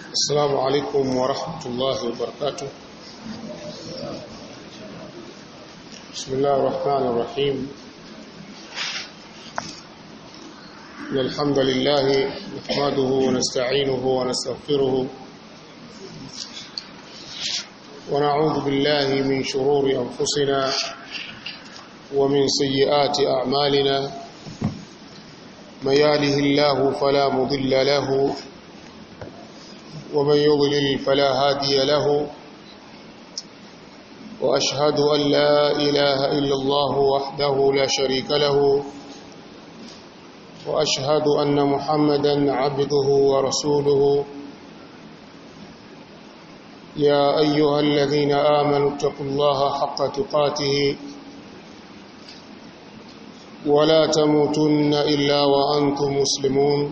السلام عليكم ورحمة الله وبركاته بسم الله الرحمن الرحيم إن الحمد لله نحمده ونستعينه ونستغفره ونعوذ بالله من شرور أنفسنا ومن سيئات أعمالنا من يهده الله فلا مضل له ومن يضلل فلا هادي له وأشهد أن لا إله إلا الله وحده لا شريك له وأشهد أن محمدا عبده ورسوله يا أيها الذين آمنوا اتقوا الله حق تقاته ولا تموتن إلا وأنتم مسلمون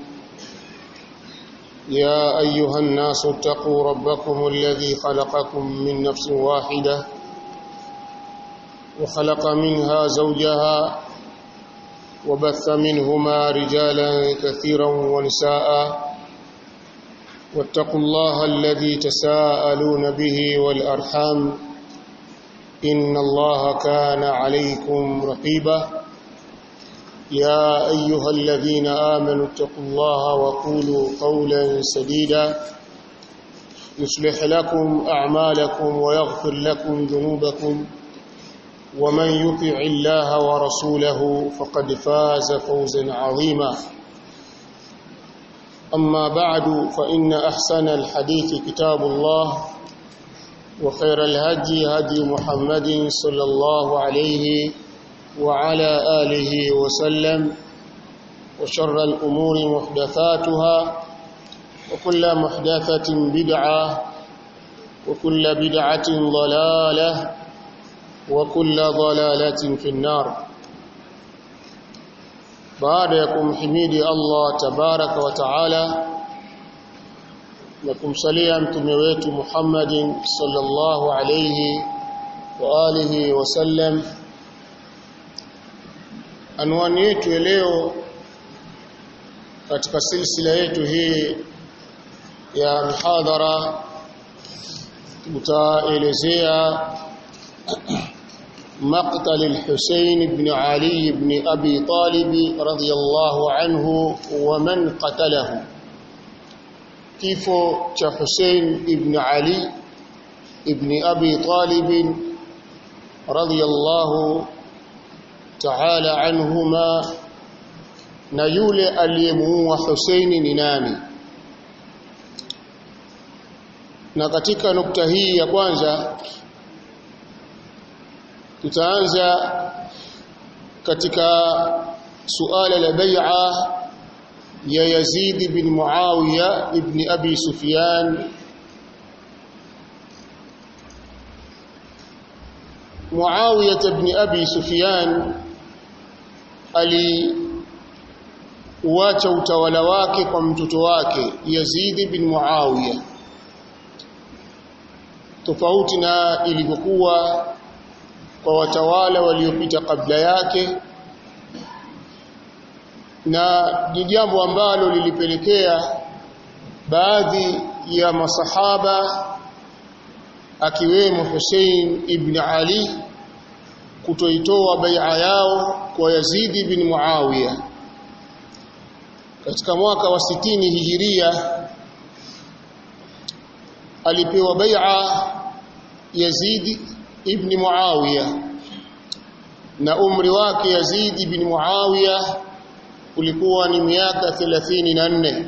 يا أيها الناس اتقوا ربكم الذي خلقكم من نفس واحدة وخلق منها زوجها وبث منهما رجالا كثيرا ونساء واتقوا الله الذي تساءلون به والأرحام إن الله كان عليكم رقيبا يا أيها الذين آمنوا اتقوا الله وقولوا قولا سديدا يصلح لكم أعمالكم ويغفر لكم ذنوبكم ومن يطع الله ورسوله فقد فاز فوزا عظيما أما بعد فإن أحسن الحديث كتاب الله وخير الهدي هدي محمد صلى الله عليه وعلى آله وسلم وشر الأمور محدثاتها وكل محدثة بدعة وكل بدعة ضلالة وكل ضلالة في النار baada ya kumhimidi Allah tabaraka wa taala na kumsalia mtume wetu Muhammadin sallallahu alayhi wa alihi wasallam anwani yetu ya leo katika silsila yetu hii ya mihadhara tutaelezea مقتل الحسين بن علي بن أبي طالب رضي الله عنه ومن قتله كيف حسين بن علي بن أبي طالب رضي الله تعالى عنهما نيول اليمو وحسين ننامي na katika nukta hii ya kwanza tutaanza katika suala la bai'a ya Yazid bin Muawiya ibn Abi Sufyan Muawiya ibn Abi Sufyan ali uacha utawala wake kwa mtoto wake Yazid bin Muawiya tofauti na ilivyokuwa kwa watawala waliopita kabla yake na ni jambo ambalo lilipelekea baadhi ya masahaba akiwemo Hussein ibn Ali kutoitoa bai'a yao kwa Yazid ibn Muawiya katika mwaka wa sitini hijiria alipewa bai'a Yazid ibn Muawiya na umri wake Yazid ibn Muawiya ulikuwa ni miaka 34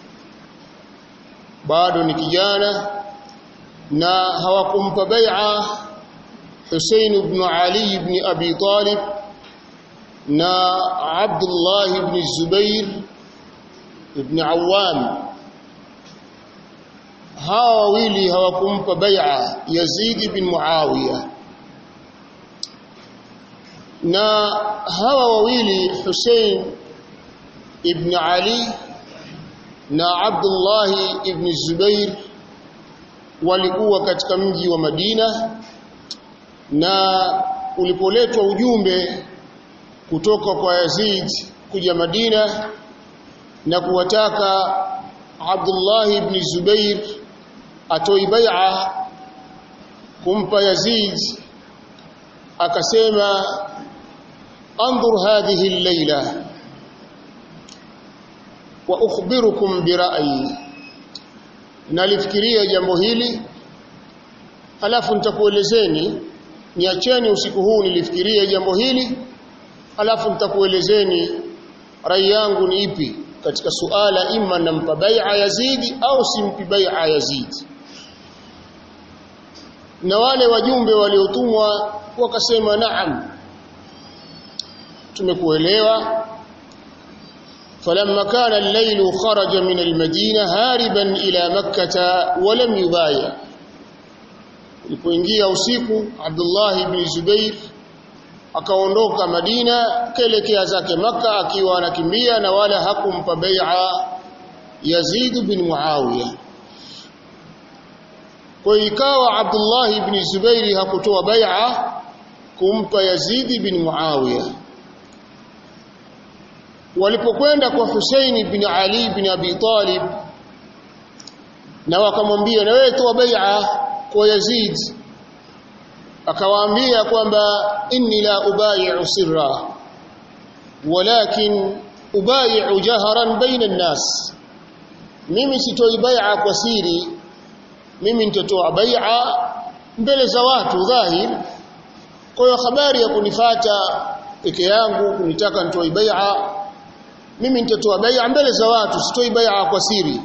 bado ni kijana na hawakumpa bai'a Hussein ibn Ali ibn Abi Talib na Abdullah ibn Zubair ibn Awam hawa wawili hawakumpa bai'a Yazid bin Muawiya na hawa wawili Hussein ibn Ali na Abdullah ibn Zubair walikuwa katika mji wa Madina na ulipoletwa ujumbe kutoka kwa Yazid kuja Madina na kuwataka Abdullah ibn Zubair atoi bai'a kumpa Yazid akasema anzur hadhihi al-layla wa ukhbirukum bi ra'yi nalifikiria jambo hili halafu nitakuelezeni niacheni usiku huu nilifikiria jambo hili halafu nitakuelezeni rai yangu ni ipi katika suala imma nampa bai'a Yazidi au simpi bai'a Yazidi na wale wajumbe waliotumwa wakasema naam tumekuelewa فلما كان الليل خرج من المدينة هاربا إلى مكة ولم يبايع ilipoingia usiku Abdullah ibn Zubair akaondoka Madina kelekea zake maka akiwa anakimbia na wala hakumpa bai'a Yazid bin Muawiya kwa ikawa Abdullah ibn Zubair hakutoa bai'a kumpa Yazid bin Muawiya walipokwenda kwa Hussein ibn Ali ibn Abi Talib na wakamwambia na wewe toa bai'a kwa Yazid akawaambia kwamba inni la ubayi'u sirra walakin ubayi'u jaharan baina an-nas mimi sitoi bai'a kwa siri mimi nitatoa bai'a mbele za watu dhahir kwa hiyo habari ya kunifata peke yangu kunitaka nitoe bai'a mimi nitatoa bai'a mbele za watu sitoi bai'a kwa siri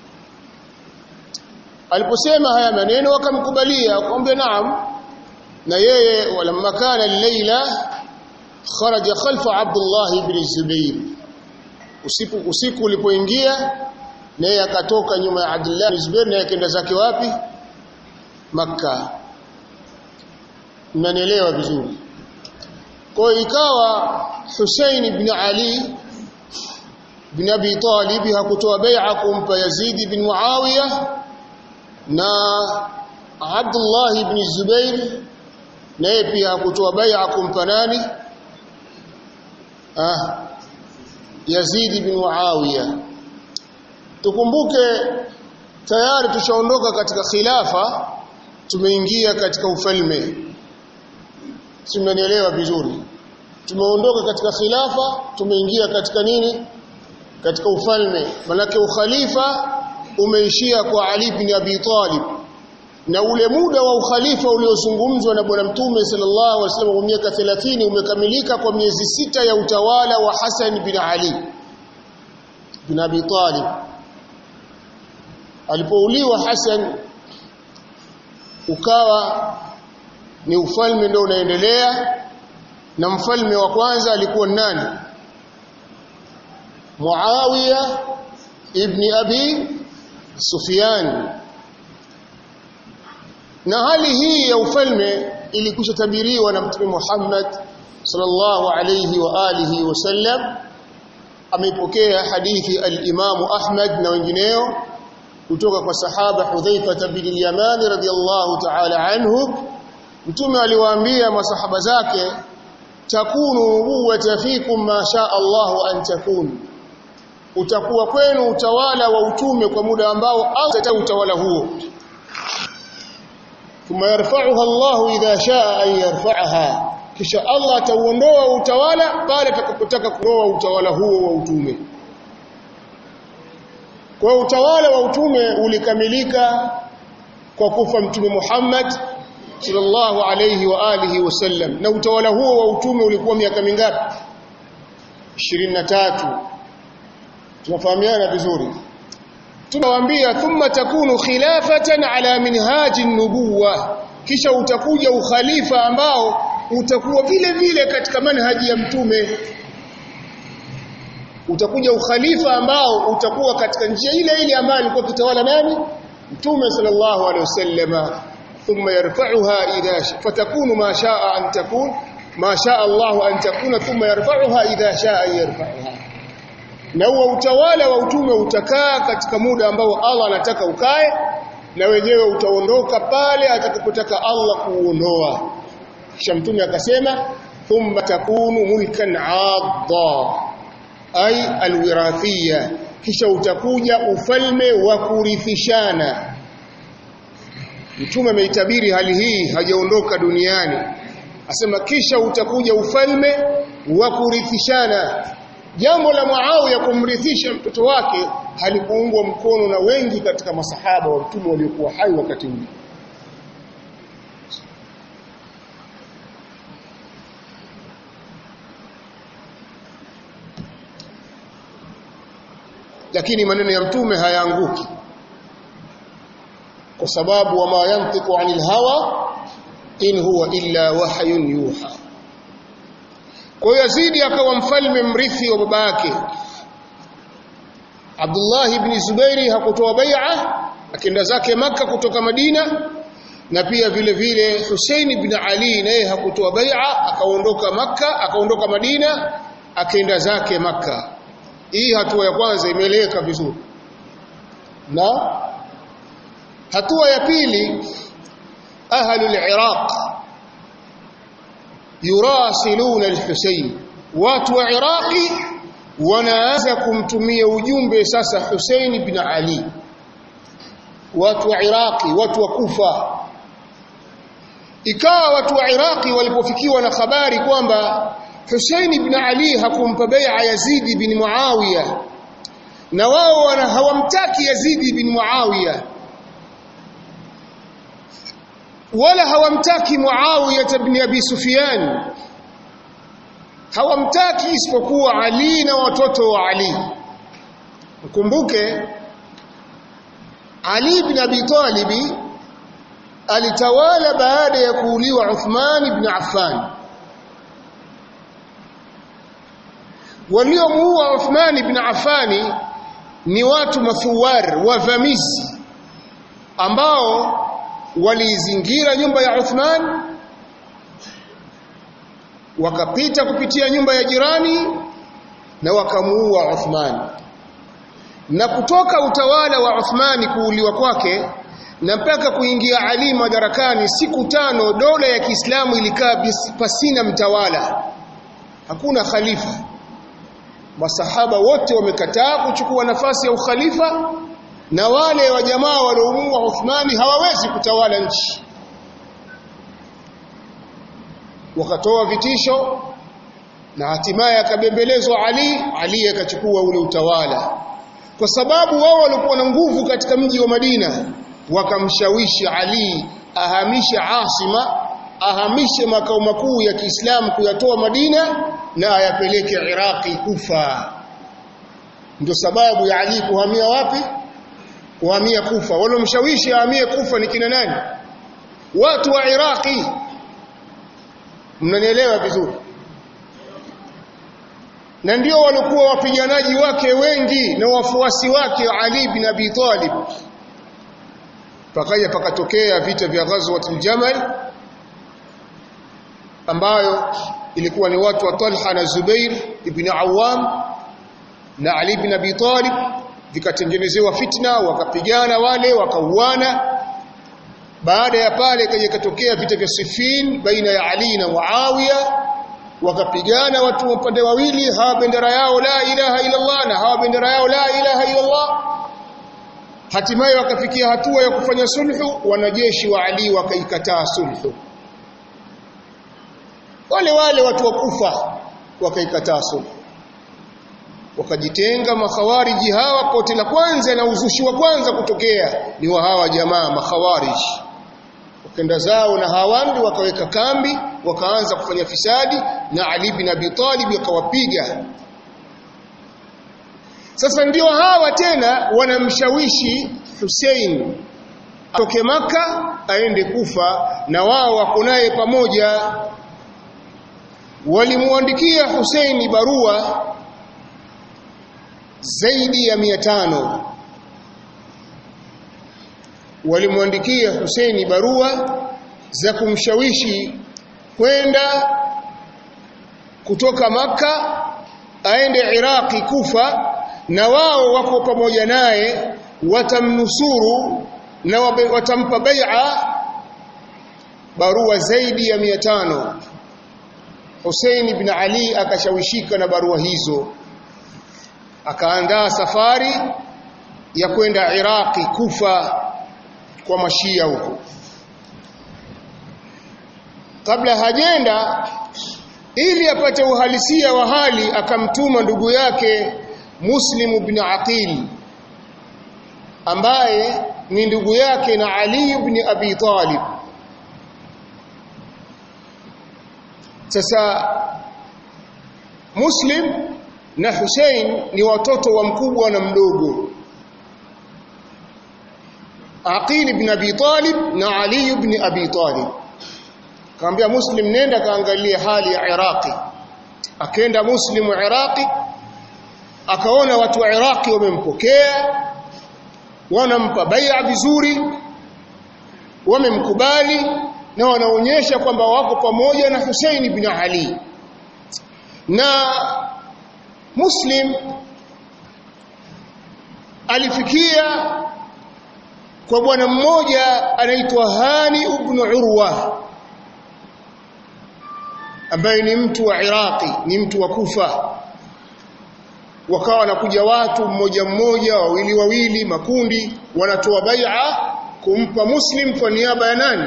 aliposema haya maneno wakamkubalia akamwambia naam na yeye walamma kana al-laila kharaja khalfa Abdullah ibn Zubair usiku usiku ulipoingia naye akatoka nyuma ya Abdullah ibn Zubair naye akaenda zake wapi Makka mnanielewa vizuri kwa ikawa Hussein ibn Ali ibn Abi Talib hakutoa bai'a kumpa Yazid ibn Muawiya na Abdullah ibn Zubair naye pia hakutoa bai'a kumpa nani ah Yazid ibn Muawiya tukumbuke tayari tushaondoka katika khilafa tumeingia katika ufalme simenielewa vizuri tumeondoka katika khilafa tumeingia katika nini katika ufalme manake ukhalifa umeishia kwa Ali ibn Abi Talib na ule muda wa ukhalifa uliozungumzwa na bwana mtume sallallahu alaihi wasallam kwa miaka 30 umekamilika kwa miezi sita ya utawala wa Hassan bin Ali bin Abi Talib alipouliwa Hassan ukawa ni ufalme ndio unaendelea na mfalme wa kwanza alikuwa nani Muawiya ibn Abi Sufyan na hali hii ya ufalme ilikwisha tabiriwa na Mtume Muhammad sallallahu alayhi wa alihi wasallam ameipokea hadithi al-Imam Ahmad na wengineo kutoka kwa sahaba Hudhaifa bin al-Yaman radhiyallahu ta'ala anhu Mtume aliwaambia masahaba zake takunu nubuwata fikum ma sha Allahu an takun utakuwa kwenu utawala wa utume kwa muda ambao au utawala huo thumma yarfa'uha Allahu idha shaa an yarfa'aha kisha Allah atauondoa utawala pale atakapotaka kuondoa utawala huo wa utume kwa utawala wa utume ulikamilika kwa kufa mtume Muhammad sallallahu alayhi wa alihi wasallam na utawala huo wa utume ulikuwa miaka mingapi 23 tunafahamiana vizuri tunawaambia thumma takunu khilafatan ala minhaji nubuwa kisha utakuja ukhalifa ambao utakuwa vile vile katika manhaji ya mtume utakuja ukhalifa ambao utakuwa katika njia ile ile ambayo alikuwa kitawala nani mtume sallallahu alaihi wasallama thumma yarfa'uha idha fatakunu ma sha'a an takun ma sha'a Allah an takuna thumma yarfa'uha idha sha'a yarfa'uha na huo utawala wa utume utakaa katika muda ambao Allah anataka ukae na wenyewe utaondoka pale atakapotaka Allah kuuondoa kisha mtume akasema thumma takunu mulkan 'adda ay alwirathiyya kisha utakuja ufalme wa kurithishana mtume ameitabiri hali hii hajaondoka duniani asema kisha utakuja ufalme wa kurithishana jambo la Muawiya kumrithisha mtoto wake halikuungwa mkono na wengi katika masahaba wa mtume waliokuwa hai wakati ule lakini maneno ya mtume hayaanguki kwa sababu wama yantiqu anil hawa in huwa illa wahyun yuha kwa hiyo Yazidi akawa mfalme mrithi wa baba yake Abdullah ibn Zubairi hakutoa bai'a akaenda zake maka kutoka Madina na pia vile vile Hussein ibn Ali naye hakutoa bai'a akaondoka maka akaondoka Madina akaenda zake maka hii hatua ya kwanza imeeleweka vizuri na hatua ya pili ahlul iraq yurasiluna al-Husayn watu wa Iraqi wanaanza kumtumia ujumbe sasa Hussein ibn Ali watu wa Iraqi watu wa Kufa ikawa watu wa Iraqi walipofikiwa na habari kwamba Hussein ibn Ali hakumpa bai'a Yazid ibn Muawiya na wao wana hawamtaki Yazid ibn Muawiya wala hawamtaki Muawiya ibn Abi Sufyan hawamtaki isipokuwa Ali na watoto wa Ali mkumbuke Ali ibn Abi Talib alitawala baada ya kuuliwa Uthman ibn Affan waliomuua Uthman ibn Affan ni watu mathuwar wavamizi ambao walizingira nyumba ya Uthman wakapita kupitia nyumba ya jirani na wakamuua Uthman na kutoka utawala wa Uthmani kuuliwa kwake na mpaka kuingia Ali madarakani siku tano dola ya Kiislamu ilikaa pasina mtawala hakuna khalifa masahaba wote wamekataa kuchukua nafasi ya ukhalifa na wale wa jamaa waliomuua Uthmani hawawezi kutawala nchi wakatoa vitisho na hatimaye akabembelezwa Ali Ali akachukua ule utawala kwa sababu wao walikuwa na nguvu katika mji wa Madina wakamshawishi Ali ahamishe asima ahamishe makao makuu ya Kiislamu kuyatoa Madina na ayapeleke Iraqi Kufa ndio sababu ya Ali kuhamia wapi kuhamia Kufa walomshawishi ahamie Kufa ni kina nani watu wa Iraqi mnanielewa vizuri na ndio walikuwa wapiganaji wake wengi na wafuasi wake Ali bin Abi Talib pakaja pakatokea vita vya Ghazwatul Jamal ambayo ilikuwa ni watu wa Talha na Zubair ibn Awam na Ali bin Abi Talib vikatengenezewa fitna wakapigana wale wakauana baada ya pale kaja katokea vita vya Siffin baina ya Ali na Muawiya wakapigana watu wa upande wawili hawa bendera yao la ilaha illa Allah na hawa bendera yao la ilaha illa Allah hatimaye wakafikia hatua ya kufanya sulhu wanajeshi wa Ali wakaikataa sulhu wale wale watu wa Kufa wakaikataa sulhu wakajitenga makhawariji hawa pote la kwanza na uzushi wa kwanza kutokea ni wa hawa jamaa makhawariji wakenda zao na hawandi wakaweka kambi wakaanza kufanya fisadi na Ali bin Abi Talib akawapiga sasa ndio hawa tena wanamshawishi Hussein atoke maka aende Kufa na wao wako naye pamoja walimuandikia Hussein barua zaidi ya mia tano walimwandikia Huseini barua za kumshawishi kwenda kutoka maka aende Iraqi Kufa na wao wako pamoja naye watamnusuru na watampa bai'a barua zaidi ya mia tano Hussein ibn Ali akashawishika na barua hizo akaandaa safari ya kwenda Iraqi Kufa kwa mashia huko kabla hajenda ili apate uhalisia wa hali akamtuma ndugu yake Muslim ibn Aqil ambaye ni ndugu yake na Ali ibn Abi Talib sasa Muslim na Hussein ni watoto wa mkubwa na mdogo Aqil ibn Abi Talib na Ali ibn Abi Talib kaambia Muslim nenda kaangalia hali ya Iraqi akaenda Muslim Iraqi akaona watu wa Iraqi wamempokea wanampa bai'a vizuri wamemkubali na wanaonyesha kwamba wako pamoja na Hussein ibn Ali na Muslim alifikia kwa bwana mmoja anaitwa Hani ibn Urwa ambaye ni mtu wa Iraqi ni mtu wa Kufa wakawa wanakuja watu mmoja mmoja wawili wawili makundi wanatoa bai'a kumpa Muslim kwa niaba ya nani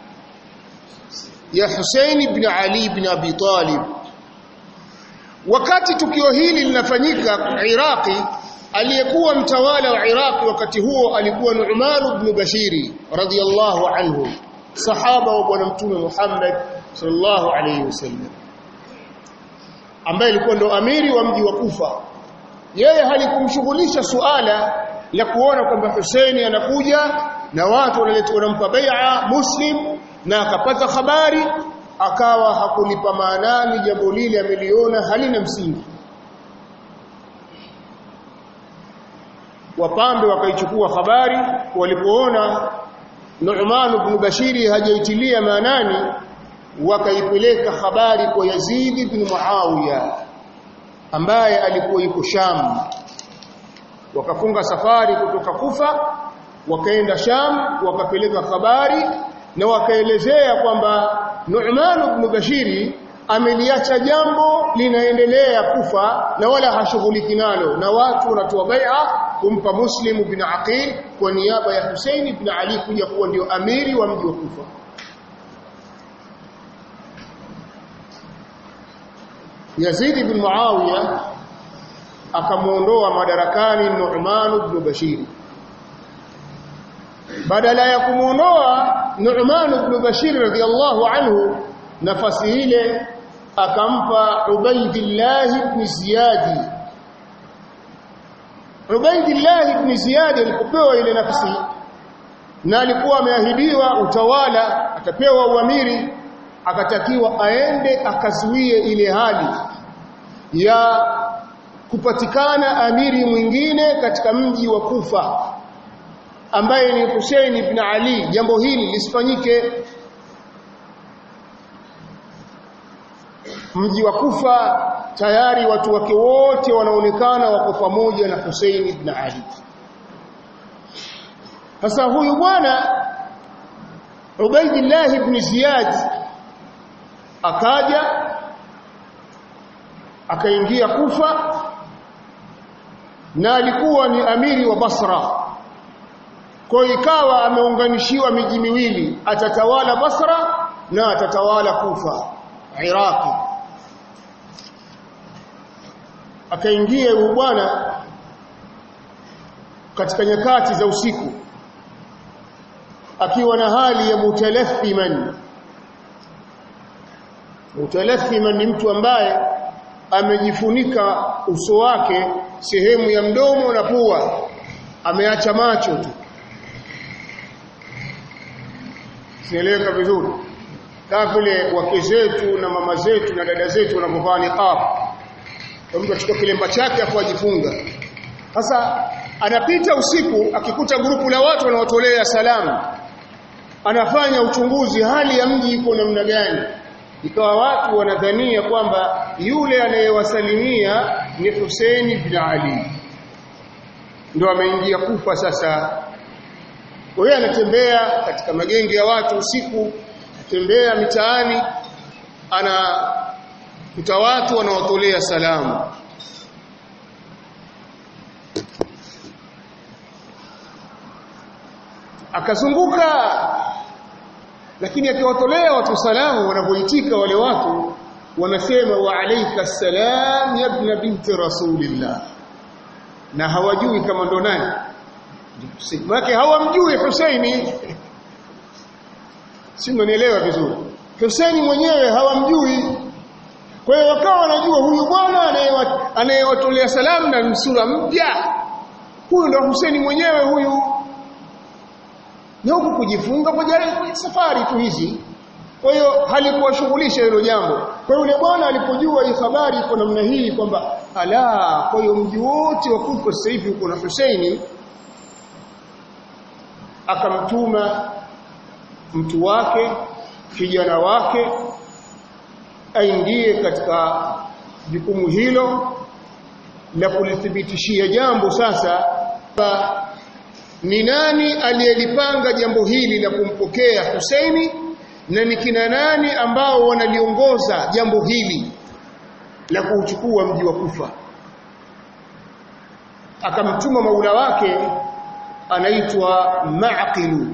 ya Hussein ibn Ali ibn Abi Talib wakati tukio hili linafanyika Iraqi aliyekuwa mtawala wa Iraqi wakati huo alikuwa Nu'man ibn Bashiri radiyallahu anhu sahaba wa bwana mtume Muhammad sallallahu alayhi wasallam ambaye alikuwa ndo amiri wa mji wa Kufa yeye halikumshughulisha suala la kuona kwamba Husaini anakuja na watu wanaletwa wanampa bai'a Muslim na akapata habari akawa hakulipa maanani jambo lile ameliona halina msingi wapambe wakaichukua habari walipoona Nu'man ibn Bashiri hajaitilia maanani wakaipeleka habari kwa Yazid ibn Muawiya ambaye alikuwa yuko Sham wakafunga safari kutoka Kufa wakaenda Sham wakapeleka habari na wakaelezea kwamba Nu'man ibn Bashiri ameliacha jambo linaendelea Kufa na wala hashughuliki nalo na watu wanatoa bai'a kumpa Muslim ibn Aqil kwa niaba ya Hussein ibn Ali kuja kuwa ndio amiri wa mji wa Kufa Yazid ibn Muawiya akamuondoa madarakani Nu'man ibn Bashir badala ya kumuondoa Nu'man ibn Bashir radhiyallahu anhu nafasi ile akampa Ubaydillah ibn Ziyad Ubaydillah ibn Ziyad alipopewa ile nafasi na alikuwa ameahidiwa utawala atapewa uamiri akatakiwa aende akazuie ile hali ya kupatikana amiri mwingine katika mji wa Kufa ambaye ni Hussein ibn Ali jambo hili lisifanyike mji wa Kufa tayari watu wake wote wanaonekana wako pamoja na Hussein ibn Ali sasa huyu bwana Ubaydillah ibn Ziyad akaja akaingia Kufa na alikuwa ni amiri wa Basra kwa ikawa ameunganishiwa miji miwili atatawala Basra na atatawala Kufa Iraqi akaingia huyu bwana katika nyakati za usiku akiwa na hali ya mutalaffiman mutalaffiman ni mtu ambaye amejifunika uso wake sehemu ya mdomo na pua ameacha macho tu sieleweka vizuri kama vile wake zetu na mama zetu na dada zetu wanapovaa niqab mtu achukua kilemba chake afu ajifunga sasa anapita usiku akikuta grupu la watu wanaotolea salamu anafanya uchunguzi hali ya mji iko namna gani ikawa watu wanadhania kwamba yule anayewasalimia ni Hussein ibn Ali ndio ameingia kufa sasa kwa hiyo anatembea katika magenge ya watu usiku tembea mitaani ana kuta watu wanaotolea salamu akazunguka lakini akiwatolea watu salamu wanavyoitika wale watu wanasema wa alayka salam ya ibn binti rasulillah na hawajui kama ndo nani Maana hawamjui Husaini si mnanielewa vizuri Husaini mwenyewe hawamjui kwa hiyo wakawa wanajua huyu bwana anayewatolea salamu na sura mpya huyu ndo Husaini mwenyewe huyu na huku kujifunga kwa safari tu hizi kwa hiyo halikuwashughulisha hilo jambo kwa hiyo yule bwana alipojua hii habari iko namna hii kwamba ala kwa hiyo mji wote wa Kufa sasa hivi uko na Husaini akamtuma mtu wake kijana wake aingie katika jukumu hilo la kulithibitishia jambo sasa ni nani aliyelipanga jambo hili la kumpokea Husaini na ni kina nani ambao wanaliongoza jambo hili la kuuchukua mji wa Kufa akamtuma maula wake anaitwa Ma'qilu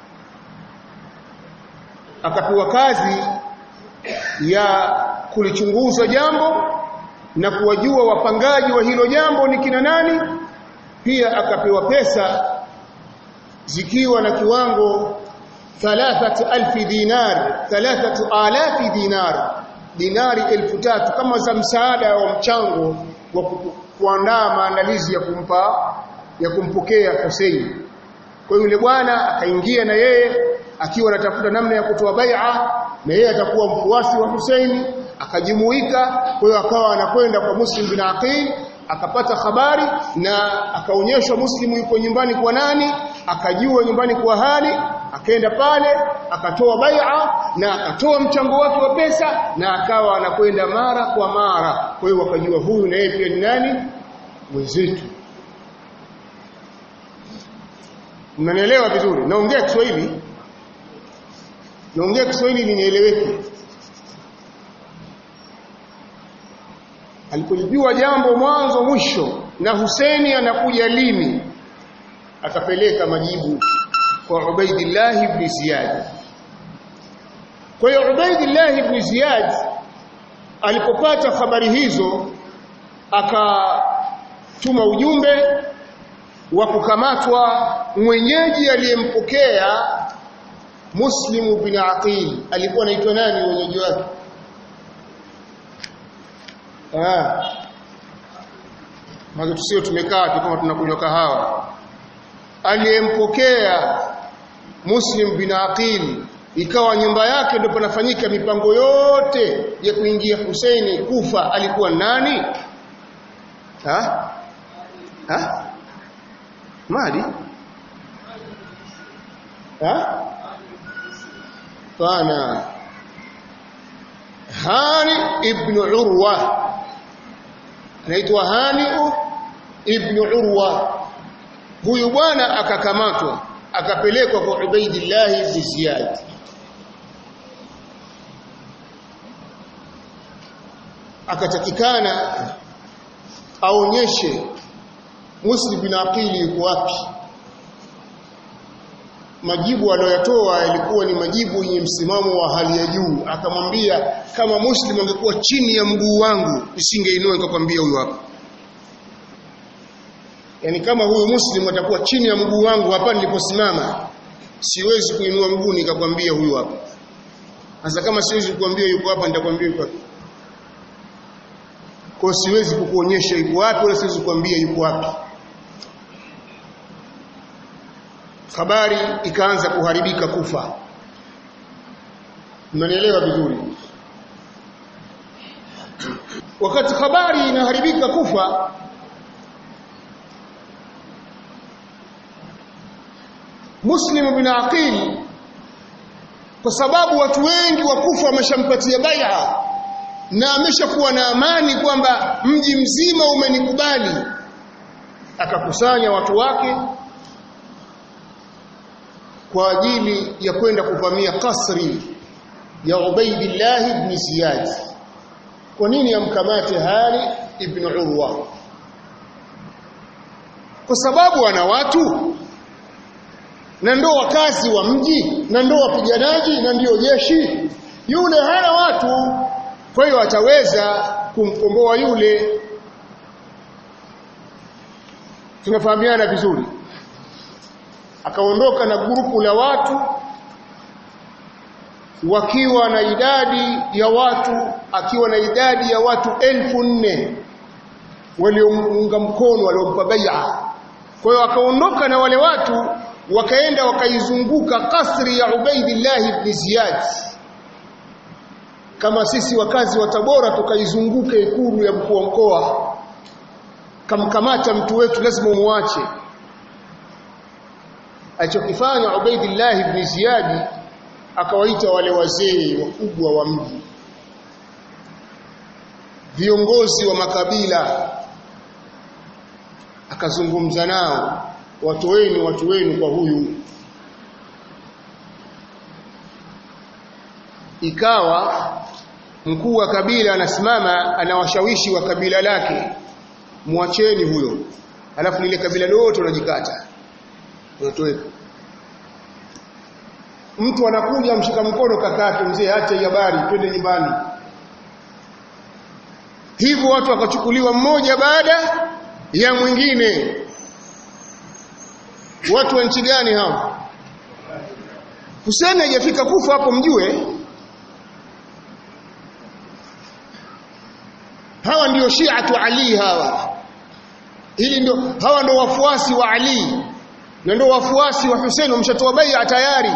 akapewa kazi ya kulichunguza jambo na kuwajua wapangaji wa hilo jambo ni kina nani pia akapewa pesa zikiwa na kiwango 3000 dinar 3000 dinar dinari elfu tatu kama za msaada wa mchango wa kuandaa maandalizi ya kumpa ya kumpokea Hussein kwa hiyo yule bwana akaingia na yeye akiwa anatafuta namna ya kutoa bai'a na yeye atakuwa mfuasi wa Hussein akajumuika kwa hiyo akawa anakwenda kwa Muslim bin Aqil akapata habari na akaonyeshwa Muslimu yuko nyumbani kwa nani akajua nyumbani kwa hali akaenda pale akatoa bai'a na akatoa mchango wake wa pesa na akawa anakwenda mara kwa mara kwa hiyo wakajua huyu na yeye pia ni nani mwenzetu mnanielewa vizuri naongea Kiswahili naongea Kiswahili linieleweke alipojua jambo mwanzo mwisho na Huseni anakuja lini akapeleka majibu kwa Ubaidillah ibn Ziyad kwa hiyo Ubaidillah ibn Ziyad alipopata habari hizo akatuma ujumbe wa kukamatwa mwenyeji aliyempokea Muslim bin Aqil alikuwa anaitwa nani mwenyeji wake ah Maana tusio tumekaa tu kama tunakunywa kahawa aliyempokea Muslim bin Aqil ikawa nyumba yake ndio panafanyika mipango yote ya kuingia Husaini kufa alikuwa nani ha ha mali ha pana Hani ibn Urwa anaitwa Hani ibn Urwa huyu bwana akakamatwa akapelekwa kwa Ubaidillah ibn Ziyad akatakikana aonyeshe Muslim bin Aqili yuko wapi majibu aliyoyatoa yalikuwa ni majibu yenye msimamo wa hali ya juu akamwambia kama Muslim angekuwa chini ya mguu wangu nisingeinua nikakwambia huyu hapa yani kama huyu Muslim atakuwa chini ya mguu wangu hapa niliposimama siwezi kuinua mguu nikakwambia huyu hapa sasa kama siwezi kukwambia yuko hapa nitakwambia yuko hapa kwa siwezi kukuonyesha yuko wapi wala siwezi kukwambia yuko wapi habari ikaanza kuharibika kufa mnanielewa vizuri wakati habari inaharibika kufa Muslim bin Aqil kwa sababu watu wengi wa kufa wameshampatia bai'a na ameshakuwa na amani kwamba mji mzima umenikubali akakusanya watu wake kwa ajili ya kwenda kuvamia kasri ya Ubaidillah ibn Ziyad kwa nini amkamate Hani ibn Urwa kwa sababu ana watu na ndo wakazi wa mji na ndo wapiganaji na ndio jeshi yule hana watu kwa hiyo ataweza kumkomboa yule tunafahamiana vizuri akaondoka na grupu la watu wakiwa na idadi ya watu akiwa na idadi ya watu elfu nne waliomunga mkono waliompa bai'a kwa hiyo akaondoka na wale watu wakaenda wakaizunguka kasri ya Ubaidillah ibn Ziyad kama sisi wakazi wa Tabora tukaizunguka ikulu ya mkuu wa mkoa kamkamata mtu wetu lazima umwache alichokifanya Ubaidillah ibn Ziyad akawaita wale wazee wakubwa wa mji viongozi wa makabila akazungumza nao watu wenu watu wenu kwa huyu ikawa mkuu wa kabila anasimama anawashawishi wa kabila lake muacheni huyo alafu lile kabila lote unajikata unatoweka mtu anakuja mshika mkono kakake mzee acha habari twende nyumbani hivyo watu wakachukuliwa mmoja baada ya mwingine watu wa nchi gani hao Hussein hajafika kufa hapo mjue hawa ndio Shiatu Ali hawa hili ndio hawa ndio wafuasi wa Ali na ndio wafuasi wa Hussein wamshatoa bai'a tayari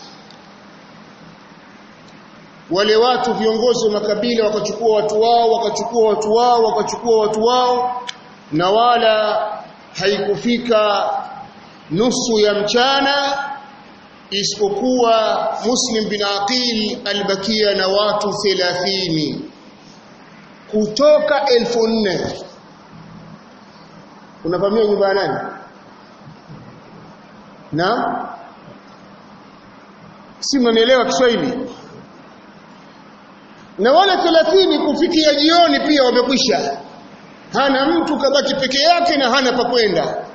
wale watu viongozi wa makabila wakachukua watu wao wakachukua watu wao wakachukua watu wao na wala haikufika nusu ya mchana isipokuwa Muslim bin Aqil albakia na watu 30 kutoka elfu nne unavamia nyumba ya nani na si mnanielewa Kiswahili na wale 30 kufikia jioni pia wamekwisha hana mtu kabaki peke yake na hana pa kwenda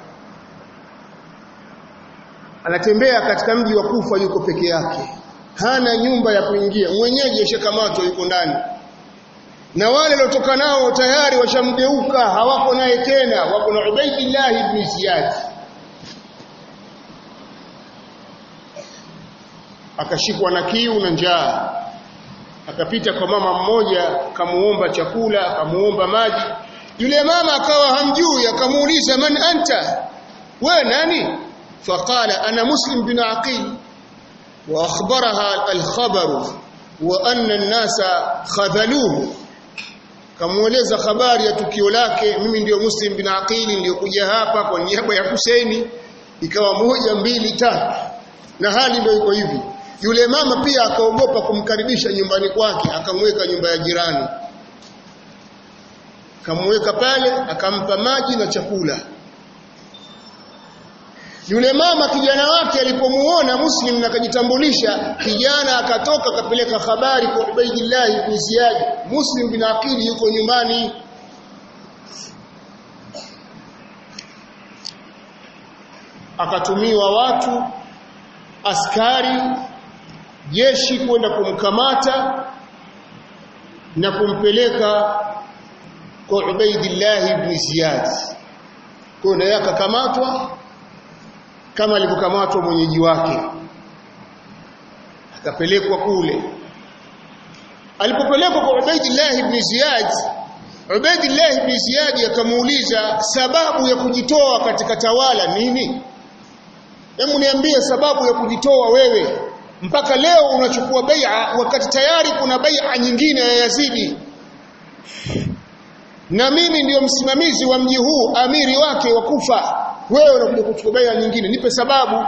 anatembea katika mji wa Kufa yuko peke yake hana nyumba ya kuingia mwenyeji ashakamatwa yuko ndani na wale waliotoka nao tayari washamgeuka hawako naye tena wako na Ubaidillah ibn Ziyad akashikwa na kiu na njaa akapita kwa mama mmoja akamuomba chakula akamuomba maji yule mama akawa hamjui akamuuliza man anta wewe nani faqala ana muslim bin aqil wa akhbaraha al-khabar wa anna an-nasa khadhaluhu kamueleza habari ya tukio lake mimi ndio muslim bin aqil ndio kuja hapa kwa niaba ya Husaini ikawa moja mbili tatu na hali ndio iko hivi yule mama pia akaogopa kumkaribisha nyumbani kwake akamweka nyumba ya jirani akamweka pale akampa maji na chakula yule mama kijana wake alipomuona muslim na akajitambulisha kijana akatoka akapeleka habari kwa Ubaidillah ibn Ziyad muslim bin Aqil yuko nyumbani akatumiwa watu askari jeshi kwenda kumkamata na kumpeleka kwa Ubaidillah ibn Ziyad kwa naye akakamatwa kama alivyokamatwa mwenyeji wake akapelekwa kule alipopelekwa kwa Ubaidillah ibn Ziyad Ubaidillah ibn Ziyad akamuuliza sababu ya kujitoa katika tawala nini Hebu niambie sababu ya kujitoa wewe mpaka leo unachukua bai'a wakati tayari kuna bai'a nyingine ya Yazidi na mimi ndiyo msimamizi wa mji huu amiri wake wa Kufa wewe unakuja kuchukua bai'a nyingine nipe sababu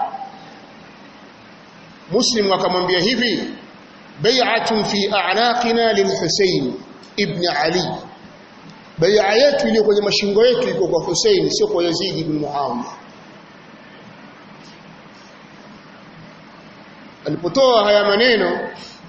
Muslim akamwambia hivi bai'atun fi a'naqina lilhusayn ibn Ali bai'a yetu iliyo kwenye mashingo yetu iko kwa Hussein sio kwa Yazid ibn Muawiya alipotoa haya maneno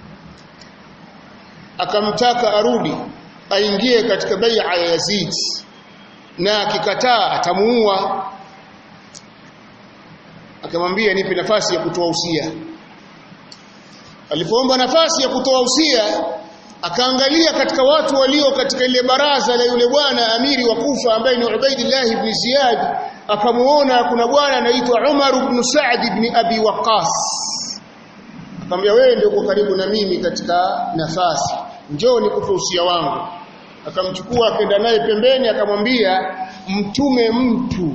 akamtaka arudi aingie katika bai'a ya Yazid na akikataa atamuua akamwambia nipe nafasi ya kutoa usia alipoomba nafasi ya kutoa usia akaangalia katika watu walio katika ile baraza la yule bwana amiri wa Kufa ambaye ni Ubaidillah ibn Ziyad akamuona kuna bwana anaitwa Umar ibn Sa'd ibn Abi Waqqas akamwambia wewe ndio uko karibu na mimi katika nafasi njoo nikupe usia wangu akamchukua akaenda naye pembeni akamwambia mtume mtu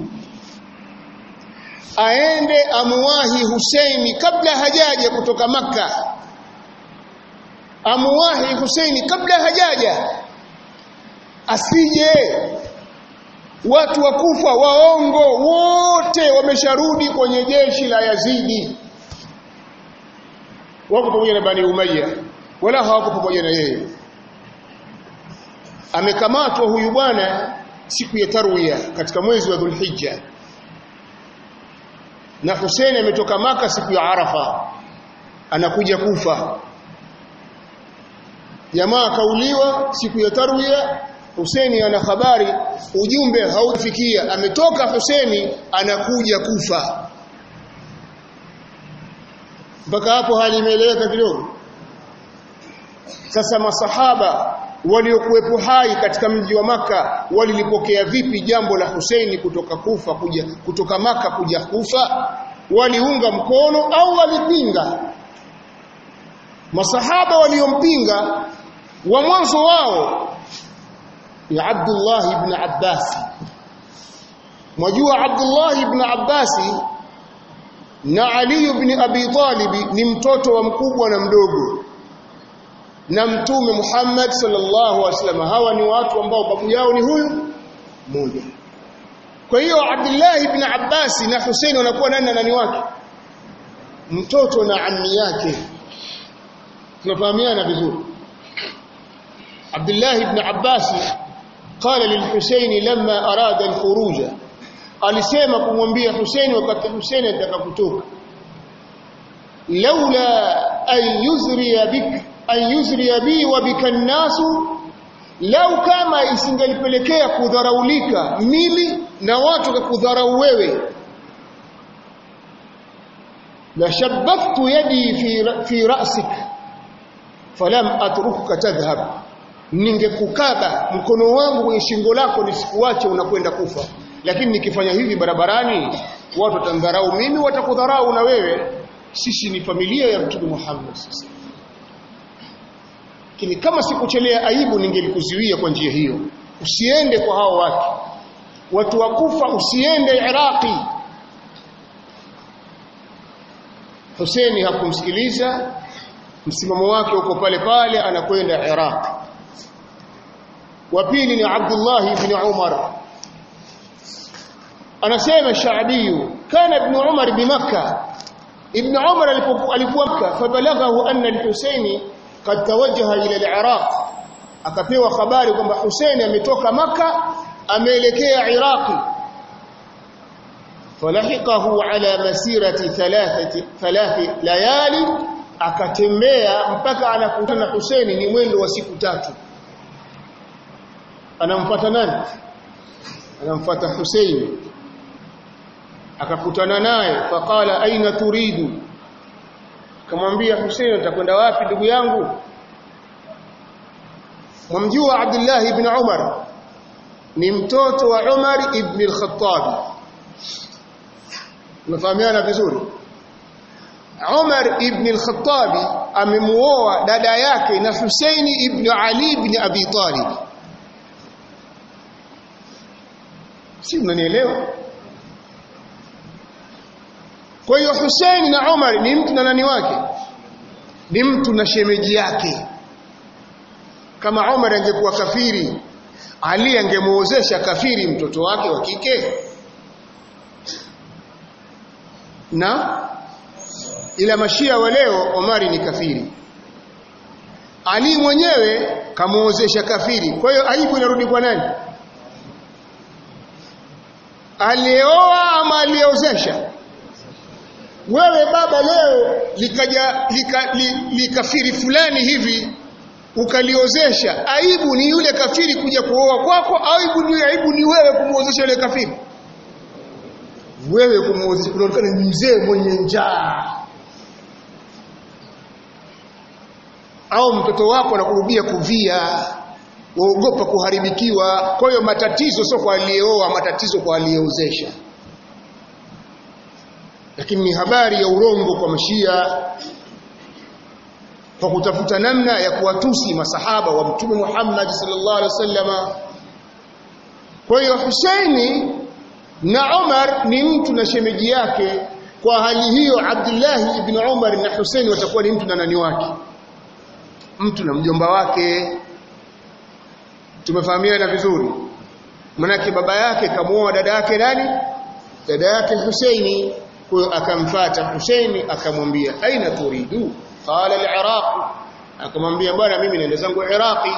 aende amuwahi Husaini kabla hajaja kutoka maka amuwahi Husaini kabla hajaja asije watu wa kufa waongo wote wamesharudi kwenye jeshi la Yazidi wako pamoja na Bani Umayya wala hawako pamoja na yeye amekamatwa huyu bwana siku ya tarwiya katika mwezi wa Dhulhijja na Hussein ametoka maka siku ya Arafa anakuja kufa jamaa kauliwa siku ya tarwiya Hussein ana habari ujumbe haufikia ametoka Hussein anakuja kufa mpaka hapo hali imeeleweka kidogo sasa masahaba waliokuwepo hai katika mji wa maka walilipokea vipi jambo la Husaini kutoka Kufa kuja kutoka maka kuja Kufa waliunga mkono au walipinga masahaba waliompinga wa mwanzo wao ni Abdullah ibn Abbas mwajua Abdullah ibn Abbas na Ali ibn Abi Talib ni mtoto wa mkubwa na mdogo na mtume Muhammad sallallahu alaihi wasallam hawa ni watu ambao babu yao ni huyu mmoja kwa hiyo Abdullah ibn Abbas na Hussein wanakuwa nani na nani wake mtoto na ammi yake tunafahamiana vizuri Abdullah ibn Abbas قال للحسين لما أراد الخروج alisema kumwambia Hussein wakati Hussein anataka kutoka laula an yuzriya bik an yuzriya bi wa bika nasu lau kama isingelipelekea kudharaulika mimi na watu kudharau wewe la shabbaktu yadi fi fi ra'sik falam atrukuka tadhhab ningekukaba mkono wangu kwenye shingo lako nisikuache unakwenda kufa lakini nikifanya hivi barabarani watu watandharau mimi watakudharau na wewe sisi ni familia ya mtume Muhammad sasa lakini kama sikuchelea aibu ningelikuzuia kwa njia hiyo usiende kwa hao watu watu wakufa usiende Iraqi Hussein hakumsikiliza msimamo wake uko pale pale anakwenda Iraq wa pili ni Abdullah ibn Umar anasema Shaabi kana ibn Umar bi Makkah ibn Umar alikuwa Makkah fabalaghahu anna al-Husaini qad tawajjaha ila al-Iraq akapewa habari kwamba Hussein ametoka Makkah ameelekea Iraqi falahiqahu ala masirati thalathati thalathi layali akatembea mpaka anakutana na Hussein ni mwendo wa siku tatu anamfuata nani anamfuata Hussein akakutana naye faqala aina turidu kamwambia Hussein utakwenda wapi ndugu yangu mwamjua Abdullah ibn Umar ni mtoto wa Umar ibn al-Khattab unafahamiana vizuri Umar ibn al-Khattab amemuoa dada yake na Husaini ibn Ali ibn Abi Talib si unanielewa kwa hiyo Hussein na Umar ni mtu na nani wake ni mtu na shemeji yake kama Umar angekuwa kafiri Ali angemuozesha kafiri mtoto wake wa kike na ila mashia wa leo Omari ni kafiri Ali mwenyewe kamuozesha kafiri kwa hiyo aibu inarudi kwa nani alioa ama aliozesha wewe baba leo likaja lika, li, likafiri fulani hivi ukaliozesha aibu ni yule kafiri kuja kuoa kwako aibu ni aibu ni wewe kumuozesha yule kafiri wewe kumuozesha unaonekana ni mzee mwenye njaa au mtoto wako anakurudia kuvia waogopa kuharibikiwa kwa hiyo matatizo sio kwa aliyeoa matatizo kwa aliyeozesha lakini ni habari ya urongo kwa mashia kwa kutafuta namna ya kuwatusi masahaba wa mtume Muhammad sallallahu alaihi wasallama kwa hiyo Husaini na Umar ni mtu na shemeji yake kwa hali hiyo Abdullah ibn Umar na Husaini watakuwa ni mtu na nani wake mtu na mjomba wake tumefahamiana vizuri manake baba yake kamuoa dada yake nani dada yake Husaini kwa hiyo akamfuata Husaini akamwambia aina turidu qala al-iraq akamwambia bwana mimi naenda zangu iraqi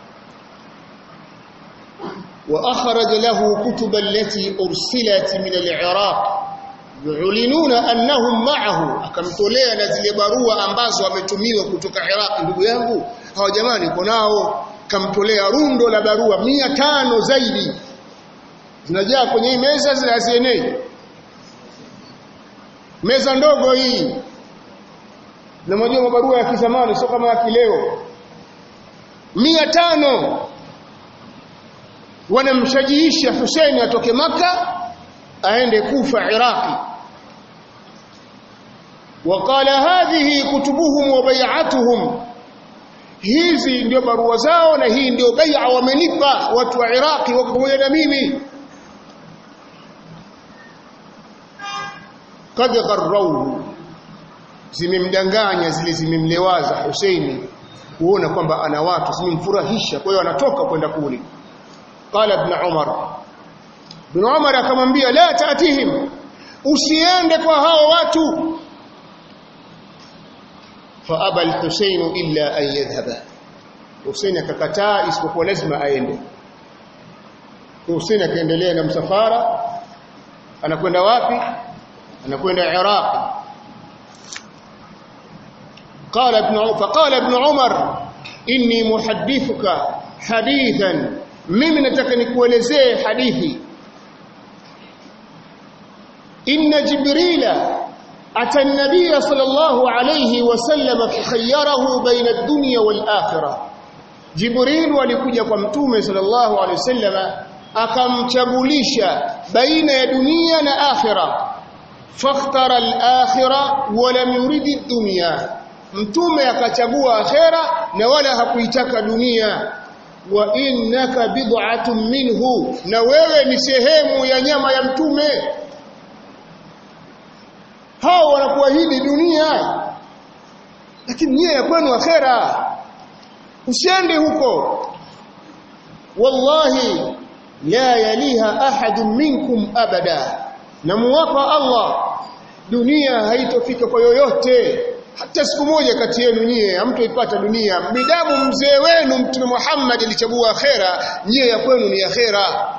wa akhraj lahu kutuba allati ursilat min al-iraq yulinuna annahum ma'ahu akamtolea na zile barua ambazo wametumiwa kutoka Iraq ndugu yangu hawa jamani niko nao kamtolea rundo la barua mia tano zaidi zinajaa kwenye hii meza zinazienei meza ndogo hii na mmoja mabarua ya kizamani sio kama ya kileo mia tano wanamshajiisha Hussein atoke maka aende Kufa Iraqi وقال هذه كتبهم وبيعتهم hizi ndio barua zao na hii ndio bai'a wamenipa watu wa Iraqi wako pamoja na mimi kad gharrauhu zimemdanganya zile zimemlewaza Husaini kuona kwamba ana watu zimemfurahisha kwa hiyo anatoka kwenda kule qala ibn Umar ibn Umar akamwambia la taatihim usiende kwa hao watu faaba al-Husayn illa an yadhhaba Husayn akakataa isipokuwa lazima aende Husayn akaendelea na msafara anakwenda wapi anakwenda Iraq قال ابن فقال ابن عمر اني محدثك حديثا mimi nataka nikuelezee hadithi inna jibrila ata an-nabiy sallallahu alayhi wasallam fakhayyarahu baina ad-dunya wal-akhirah jibril alikuja kwa mtume sallallahu alayhi wasallam akamchagulisha baina ya dunia na akhirah fakhtara al-akhirah wa lam yurid ad-dunya mtume akachagua akhera na wala hakuitaka dunia wa innaka bid'atun minhu na wewe ni sehemu ya nyama ya mtume hao wanakuahidi dunia lakini nia ya kwenu akhera usiende huko wallahi la yaliha ahadun minkum abada na muwapa Allah dunia haitofika kwa yoyote hata siku moja kati yenu nyie hamtoipata dunia midamu mzee wenu mtume Muhammad alichagua akhera nyie ya kwenu ni akhera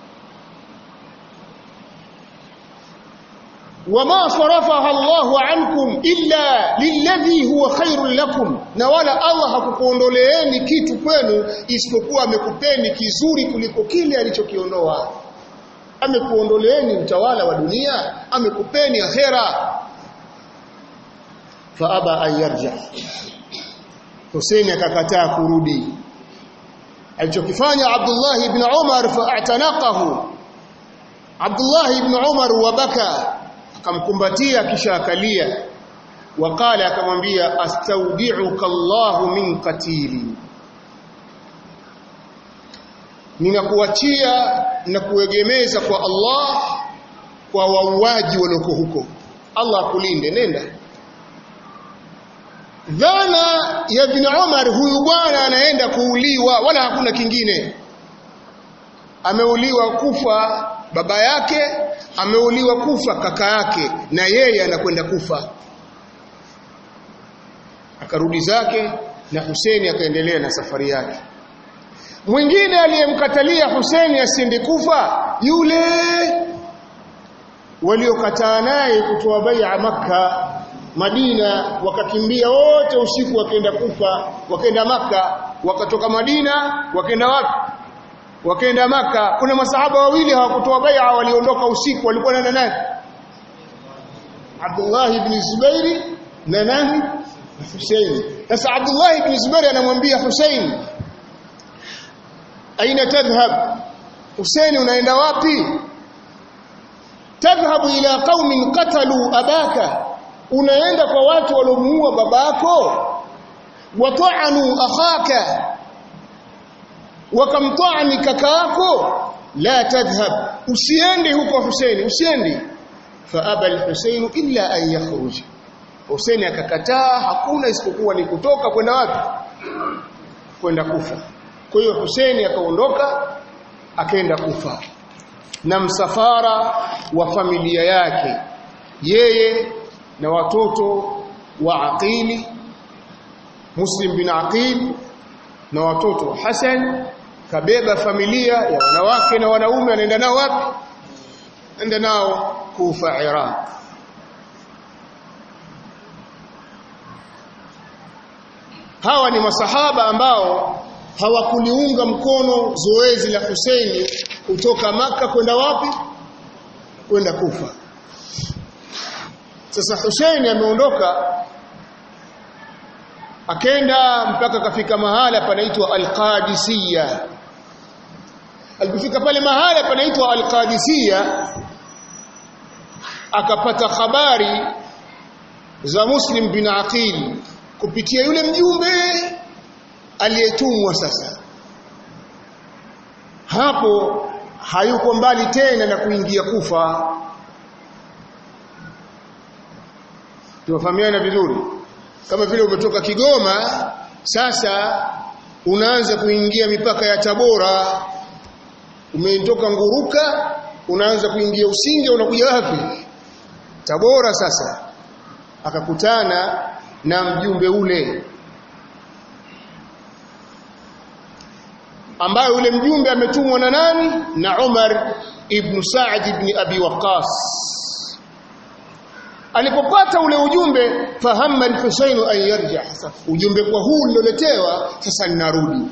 wama sarafaha Allahu ankum illa lilladhi huwa khairul lakum na wala Allah hakukuondoleeni kitu kwenu isipokuwa amekupeni kizuri kuliko kile alichokiondoa amekuondoleeni utawala wa dunia amekupeni akhera faaba an yarja Hussein akakataa kurudi alichokifanya Abdullah ibn Umar fa'tanaqahu Abdullah ibn Umar wabaka akamkumbatia kisha akalia waqala akamwambia astaudi'uka Allahu min qatili ninakuachia na kuegemeza kwa Allah kwa wauaji walioko huko Allah akulinde nenda dhana ya ibn Umar huyu bwana anaenda kuuliwa wala hakuna kingine ameuliwa kufa baba yake ameuliwa kufa kaka yake na yeye anakwenda kufa akarudi zake na Huseni akaendelea na safari yake mwingine aliyemkatalia Huseni asiende kufa yule waliokataa naye kutoa bai'a maka Madina wakakimbia wote usiku wakaenda kufa wakaenda maka wakatoka Madina wakaenda wapi wakaenda maka kuna masahaba wawili hawakutoa bai'a waliondoka usiku walikuwa nenda nani Abdullah ibn Zubair na nani Hussein sasa Abdullah ibn Zubair anamwambia Hussein aina tadhhab Hussein unaenda wapi tadhhabu ila qaumin qatalu abaka unaenda kwa watu waliomuua babako wata'anu akhaka wakamtani kakaako la tadhhab usiende huko Hussein usiende faaba al-Husayn illa an yakhruj Hussein akakataa hakuna isipokuwa ni kutoka kwenda wapi kwenda kufa kwa hiyo Hussein akaondoka akaenda kufa na msafara wa familia yake yeye na watoto wa Aqili Muslim bin Aqil na watoto wa Hassan kabeba familia ya wanawake na wanaume anaenda nao wapi enda nao Kufa Iraq hawa ni masahaba ambao hawakuliunga mkono zoezi la Husaini kutoka maka kwenda wapi kwenda Kufa sasa Husaini ameondoka akenda mpaka kafika mahala panaitwa Al-Qadisiyya alipofika pale mahala panaitwa Al-Qadisiyya akapata habari za Muslim bin Aqil kupitia yule mjumbe aliyetumwa sasa hapo hayuko mbali tena na kuingia kufa tunafahamiana vizuri kama vile umetoka Kigoma sasa unaanza kuingia mipaka ya Tabora umetoka Nguruka unaanza kuingia Usinge unakuja wapi Tabora sasa akakutana na mjumbe ule ambaye ule mjumbe ametumwa na nani na Umar ibn Sa'd ibn Abi Waqqas alipopata ule ujumbe fahamma al-Husayn an yarja ujumbe kwa huu niloletewa sasa ninarudi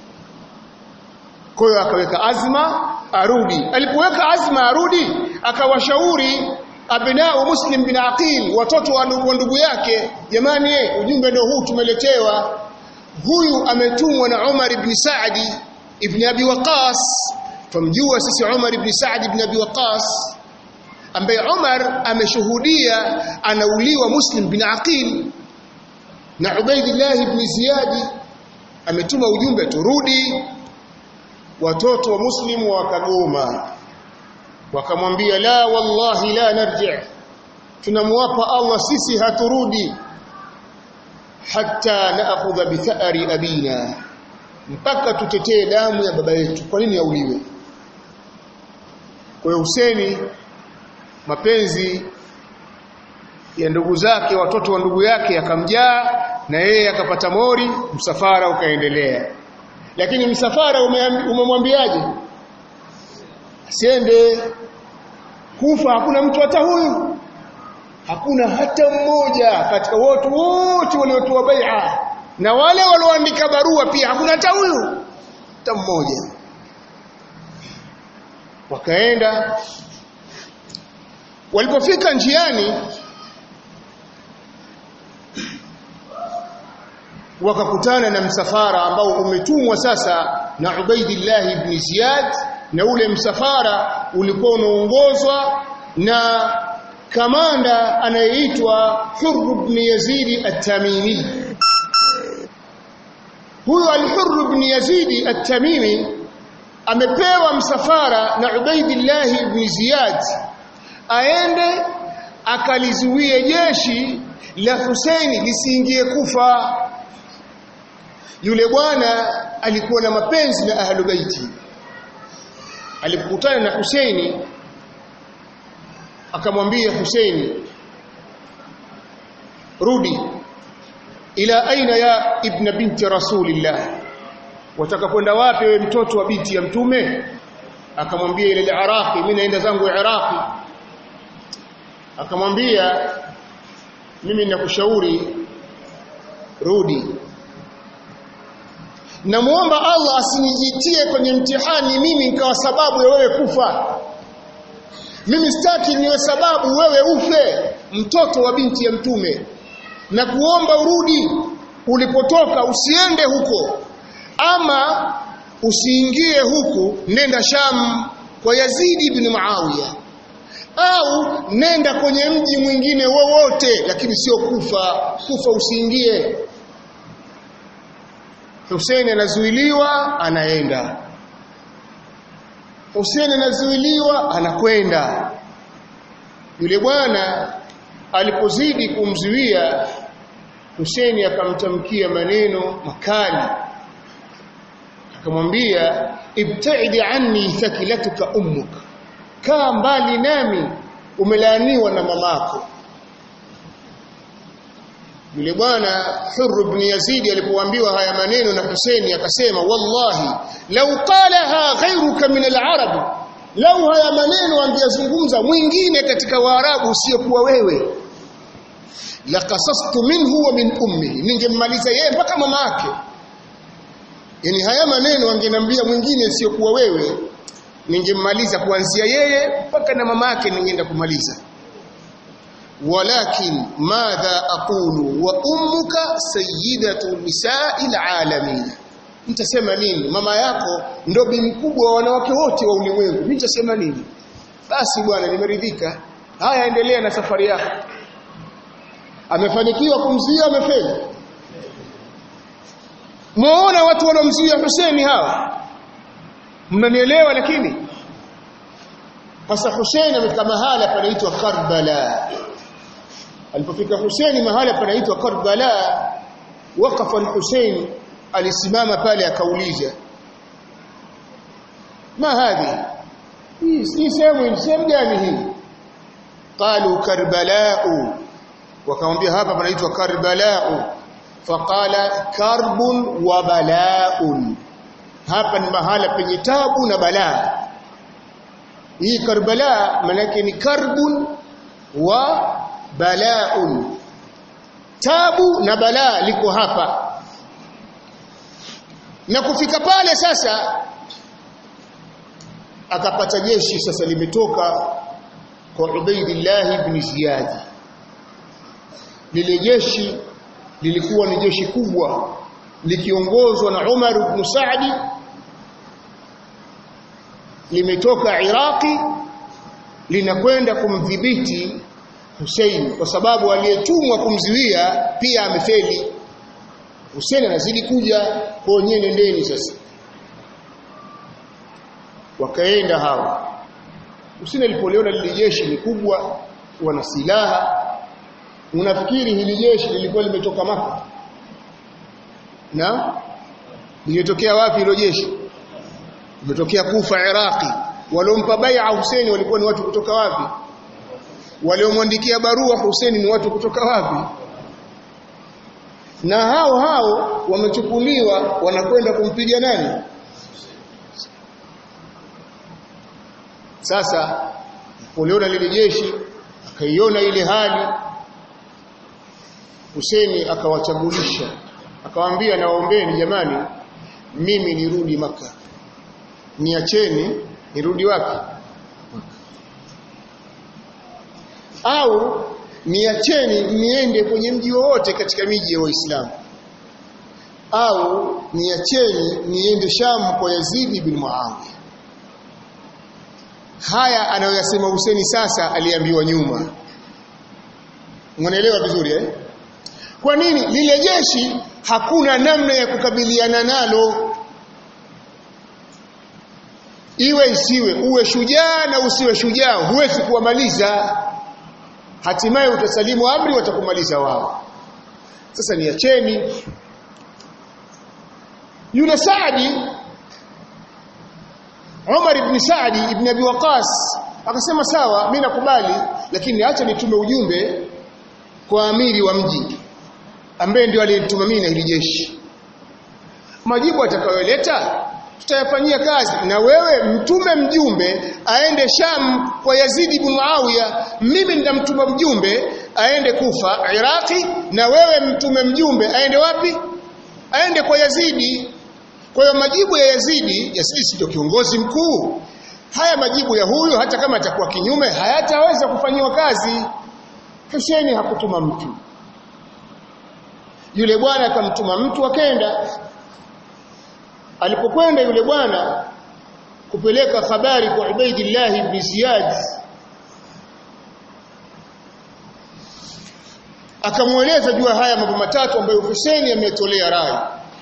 kwa hiyo akaweka azma arudi alipoweka azma arudi akawashauri abnao muslim bin aqil watoto wa ndugu yake jamani ujumbe ndio huu tumeletewa huyu ametumwa na Umar ibn Saadi ibn Abi Waqas tumjua sisi Umar ibn Saad ibn Abi Waqas ambaye Umar ameshuhudia anauliwa Muslim bin Aqil na Ubaidillah ibn Ziyad ametuma ujumbe turudi watoto wa Muslim wakagoma wakamwambia la wallahi la narji tunamwapa Allah sisi haturudi hatta naakhudha bi tha'ri abina mpaka tutetee damu ya baba yetu kwa nini auliwe kwa hiyo Huseni mapenzi ya ndugu zake watoto wa ndugu yake yakamjaa na yeye akapata mori msafara ukaendelea lakini msafara umemwambiaje asiende kufa hakuna mtu hata huyu hakuna hata mmoja katika watu wote waliotoa bai'a na wale walioandika barua pia hakuna hata huyu hata mmoja wakaenda walipofika njiani wakakutana na msafara ambao umetumwa sasa na Ubaidillah ibn Ziyad na ule msafara ulikuwa unaongozwa na kamanda anayeitwa Hurr ibn Yazid at-Tamimi huyu al-Hurr ibn Yazid at-Tamimi amepewa msafara na Ubaidillah ibn Ziyad aende akalizuie jeshi la Husaini lisiingie kufa yule bwana alikuwa na mapenzi na ahlu baiti alipokutana na Husaini akamwambia Husaini rudi ila aina ya ibn binti rasulillah wataka kwenda wapi wewe mtoto wa binti ya mtume akamwambia ile Iraqi mimi naenda zangu Iraqi akamwambia mimi ninakushauri rudi namuomba Allah asinijitie kwenye mtihani mimi nikawa sababu ya wewe kufa mimi sitaki niwe sababu wewe ufe mtoto wa binti ya mtume na kuomba urudi ulipotoka usiende huko ama usiingie huku nenda Sham kwa Yazidi ibn Muawiya au nenda kwenye mji mwingine wowote lakini sio Kufa Kufa usiingie Hussein anazuiliwa anaenda Hussein anazuiliwa anakwenda yule bwana alipozidi kumzuia Hussein akamtamkia maneno makali akamwambia ibtaidi anni thakilatuka ummuk kaa mbali nami umelaaniwa na mamako yule bwana Hurr ibn Yazid alipoambiwa haya maneno na Hussein akasema wallahi law qalaha ghayruka min al-arab lau haya maneno angeyazungumza mwingine katika waarabu usiyokuwa wewe laqasastu minhu wa min ummihi ningemmaliza yeye mpaka mama yake yani haya maneno angenambia mwingine usiyokuwa wewe ningemmaliza kuanzia yeye mpaka na mama yake ningeenda kumaliza walakin madha aqulu wa ummuka sayyidatu nisa'il alamin nitasema nini mama yako ndo bi mkubwa wa wanawake wote wa ulimwengu nitasema nini basi bwana nimeridhika haya endelea na safari yako amefanikiwa kumzuia amefeli muona watu wanaomzuia Hussein hawa mnanielewa lakini sasa Hussein amefika mahala panaitwa Karbala alipofika Hussein mahala panaitwa Karbala waqafa al-Hussein alisimama pale akauliza ma hadhi hii si sehemu sehemu gani hii qalu karbalau wakamwambia hapa panaitwa karbalau faqala karbun wa balaun hapa ni mahala penye tabu na balaa hii karbala manake ni karbun wa balaun tabu na balaa liko hapa na kufika pale sasa akapata jeshi sasa limetoka kwa Ubaidillah ibn Ziyad lile jeshi lilikuwa ni jeshi kubwa likiongozwa na Umar ibn Saadi limetoka Iraki linakwenda kumdhibiti Hussein kwa sababu aliyetumwa kumzuia pia amefeli Hussein anazidi kuja kwa wenyewe nendeni sasa wakaenda hawa Hussein alipoliona lile jeshi ni kubwa wana silaha unafikiri hili jeshi lilikuwa limetoka maka na limetokea wapi hilo jeshi limetokea Kufa Iraqi waliompa bai'a Hussein walikuwa ni watu kutoka wapi waliomwandikia barua Hussein ni watu kutoka wapi na hao hao wamechukuliwa wanakwenda kumpiga nani sasa poliona lile jeshi akaiona ile hali Huseni akawachagulisha akawaambia nawaombeni jamani mimi nirudi maka niacheni nirudi wapi au niacheni niende kwenye mji wowote katika miji ya Waislamu au niacheni niende Sham kwa Yazid ibn Muawiya haya anayoyasema Huseni sasa aliambiwa nyuma Mnaelewa vizuri eh Kwa nini lile jeshi hakuna namna ya kukabiliana nalo iwe isiwe uwe shujaa na usiwe shujaa huwezi kuwamaliza hatimaye utasalimu amri watakumaliza wao sasa niacheni yule Saadi Umar ibn Saadi ibn Abi Waqas akasema sawa mimi nakubali lakini acha nitume ujumbe kwa amiri wa mji ambaye ndio aliyetuma mimi na hili jeshi majibu atakayoleta tutayafanyia kazi na wewe mtume mjumbe aende Sham kwa Yazidi ibn Muawiya mimi nitamtuma mjumbe aende Kufa Iraki na wewe mtume mjumbe aende wapi aende kwa Yazidi kwa hiyo majibu ya Yazidi Yazidi sio kiongozi mkuu haya majibu ya huyu hata kama atakuwa kinyume hayataweza kufanyiwa kazi Husaini hakutuma mtu yule bwana akamtuma mtu akaenda alipokwenda yule bwana kupeleka habari kwa Ubaidillah ibn Ziyad akamweleza juu haya mambo matatu ambayo Husaini ametolea rai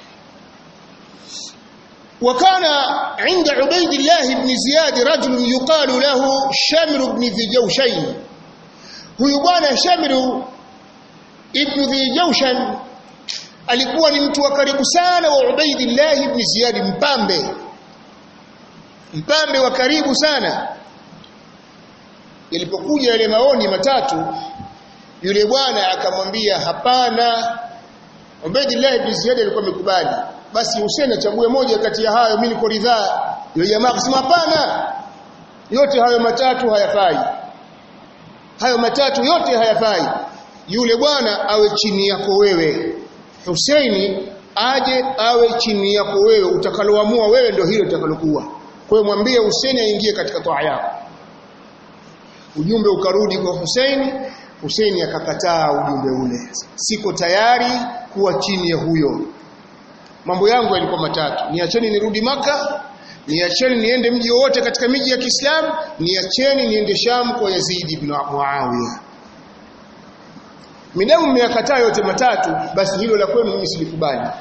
وكان عند عبيد الله بن زياد رجل يقال له شمر بن ذي جوشين huyu bwana Shamiru ibn Dhi Jawshan alikuwa ni mtu wa karibu sana wa Ubaidillah ibn Ziyad mpambe mpambe wa karibu sana yalipokuja yale maoni matatu yule bwana akamwambia hapana Ubaidillah ibn Ziyad alikuwa amekubali basi Hussein achague moja kati ya hayo mimi niko ridhaa yule jamaa akasema hapana yote hayo matatu hayafai hayo matatu yote hayafai yule bwana awe chini yako wewe Husaini aje awe chini yako wewe utakaloamua wewe ndio hilo utakalokuwa kwa hiyo mwambie Husaini aingie katika toa yako ujumbe ukarudi kwa Husaini Husaini akakataa ujumbe ule siko tayari kuwa chini ya huyo mambo yangu yalikuwa matatu niacheni nirudi maka niacheni niende mji wowote katika miji ya Kiislamu niacheni niende Sham kwa Yazid ibn Muawiya midamu mmeyakataa yote matatu basi hilo la kwenu mimi silikubali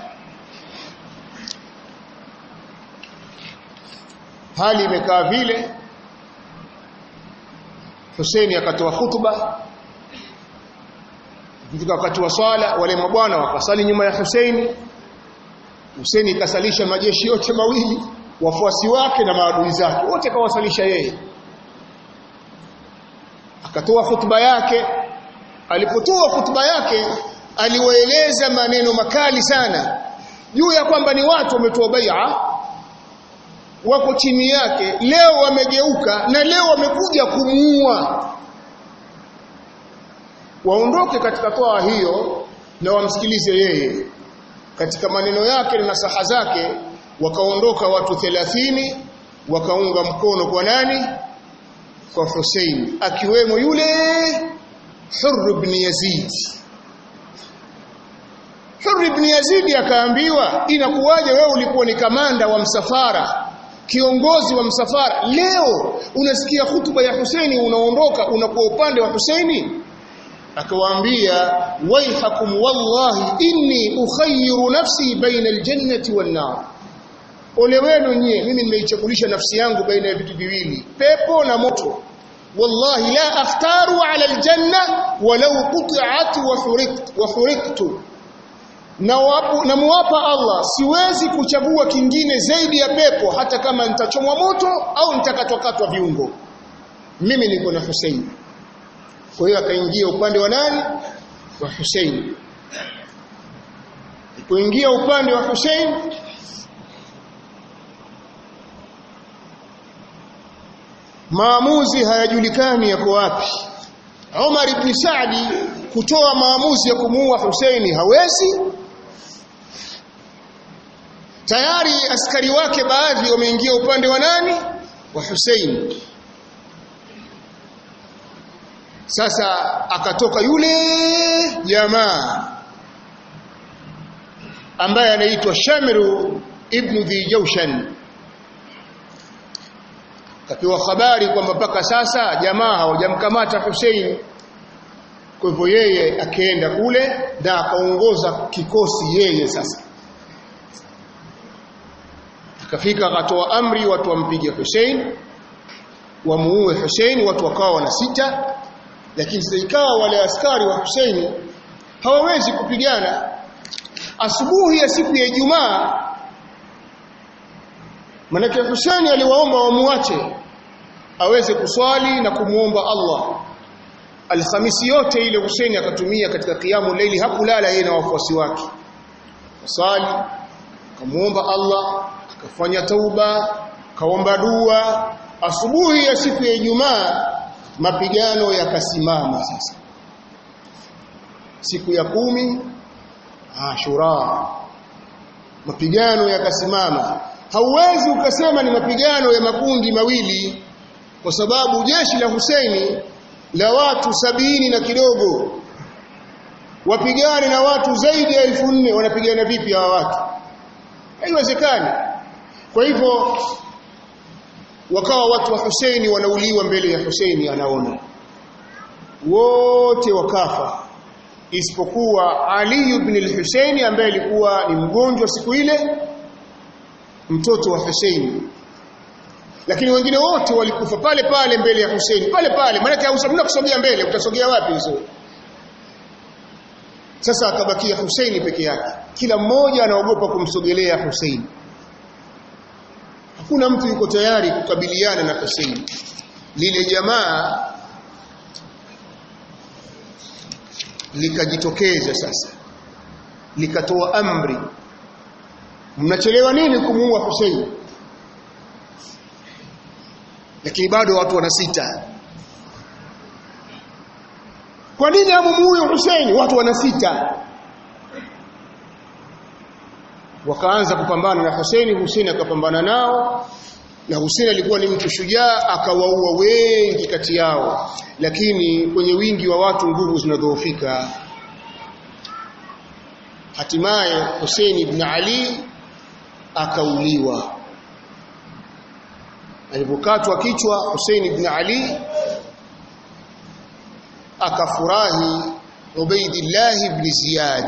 hali imekaa vile Hussein akatoa hutuba katika wakati wa swala wale mabwana wakasali nyuma ya Hussein Hussein ikasalisha majeshi yote mawili wafuasi wake na maadui zake wote kawasalisha yeye akatoa hutuba yake alipotoa hutuba yake aliwaeleza maneno makali sana juu ya kwamba ni watu wametoa bai'a wako chini yake leo wamegeuka na leo wamekuja kumuua waondoke katika toa hiyo na wamsikilize yeye katika maneno yake na nasaha zake wakaondoka watu 30 wakaunga mkono kwa nani kwa Hussein akiwemo yule Hurr ibn Yazid Hurr ibn Yazid akaambiwa inakuwaje wewe ulikuwa ni kamanda wa msafara kiongozi wa msafara leo unasikia hutuba ya Husaini unaondoka unakuwa upande wa Husaini akawaambia waihakum wallahi inni ukhayyiru nafsi baina aljannati wan nar ole wenu nyie mimi nimeichagulisha nafsi yangu baina ya vitu viwili pepo na moto wallahi la akhtaru ala aljanna walau qut'at wa huriqt wa huriqtu na wapo na muwapa Allah siwezi kuchagua kingine zaidi ya pepo hata kama nitachomwa moto au nitakatwakatwa viungo mimi niko na Hussein kwa hiyo akaingia upande wa nani wa Hussein kuingia upande wa Hussein maamuzi hayajulikani yako wapi Umar ibn Saadi kutoa maamuzi ya kumuua Husaini hawezi tayari askari wake baadhi wameingia upande wa nani wa Hussein sasa akatoka yule jamaa ambaye anaitwa Shamiru ibn Dhi Jawshan kapewa habari kwamba mpaka sasa jamaa hawajamkamata Hussein kwa hivyo yeye akaenda kule na akaongoza kikosi yeye sasa akafika akatoa amri watu wampige Hussein wamuue Hussein watu wakawa wana sita lakini sasa ikawa wale askari wa Hussein hawawezi kupigana asubuhi ya siku ya Ijumaa manake Hussein aliwaomba wamuache aweze kuswali na kumuomba Allah Alhamisi yote ile Hussein akatumia katika kiamu leili hakulala yeye na wafuasi wake swali akamuomba Allah akafanya tauba kaomba dua asubuhi ya siku ya Ijumaa mapigano yakasimama sasa siku ya kumi Ashura mapigano yakasimama hauwezi ukasema ni mapigano ya makundi mawili kwa sababu jeshi la Husaini la watu sabini na kidogo wapigane na watu zaidi ya elfu nne wanapigana vipi hawa watu haiwezekani kwa hivyo wakawa watu wa Huseini wanauliwa mbele ya Huseini anaona wote wakafa isipokuwa Ali ibn al-Husaini ambaye alikuwa ni mgonjwa siku ile mtoto wa Husaini lakini wengine wote walikufa pale pale mbele ya Husaini pale pale maana hausamuna kusogea mbele utasogea wapi hizo sasa akabakia Husaini peke yake kila mmoja anaogopa kumsogelea Husaini hakuna mtu yuko tayari kukabiliana na Husaini lile jamaa likajitokeza sasa likatoa amri mnachelewa nini kumuua Hussein lakini bado watu wanasita kwa nini amumuue Hussein watu wanasita wakaanza kupambana na Hussein Hussein akapambana nao na Hussein alikuwa ni mtu shujaa akawaua wengi kati yao lakini kwenye wingi wa watu nguvu zinadhoofika hatimaye Hussein ibn Ali akauliwa alipokatwa kichwa Hussein ibn Ali akafurahi Ubaidillah ibn Ziyad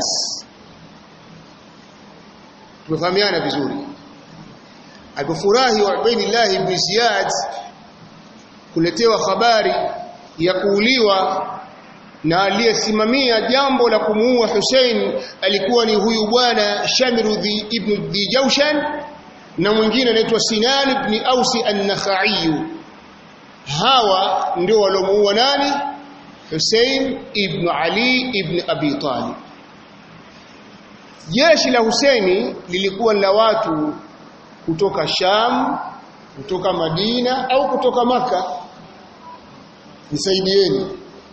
tumefahamiana vizuri alipofurahi Ubaidillah ibn Ziyad kuletewa habari ya kuuliwa na aliyesimamia jambo la kumuua Hussein alikuwa ni huyu bwana Shamiru ibn Dijawshan na mwingine anaitwa Sinan ibn Ausi an-Nakhai hawa ndio walomuua nani Hussein ibn Ali ibn Abi Talib jeshi la Husaini lilikuwa la watu kutoka Sham kutoka Madina au kutoka maka nisaidieni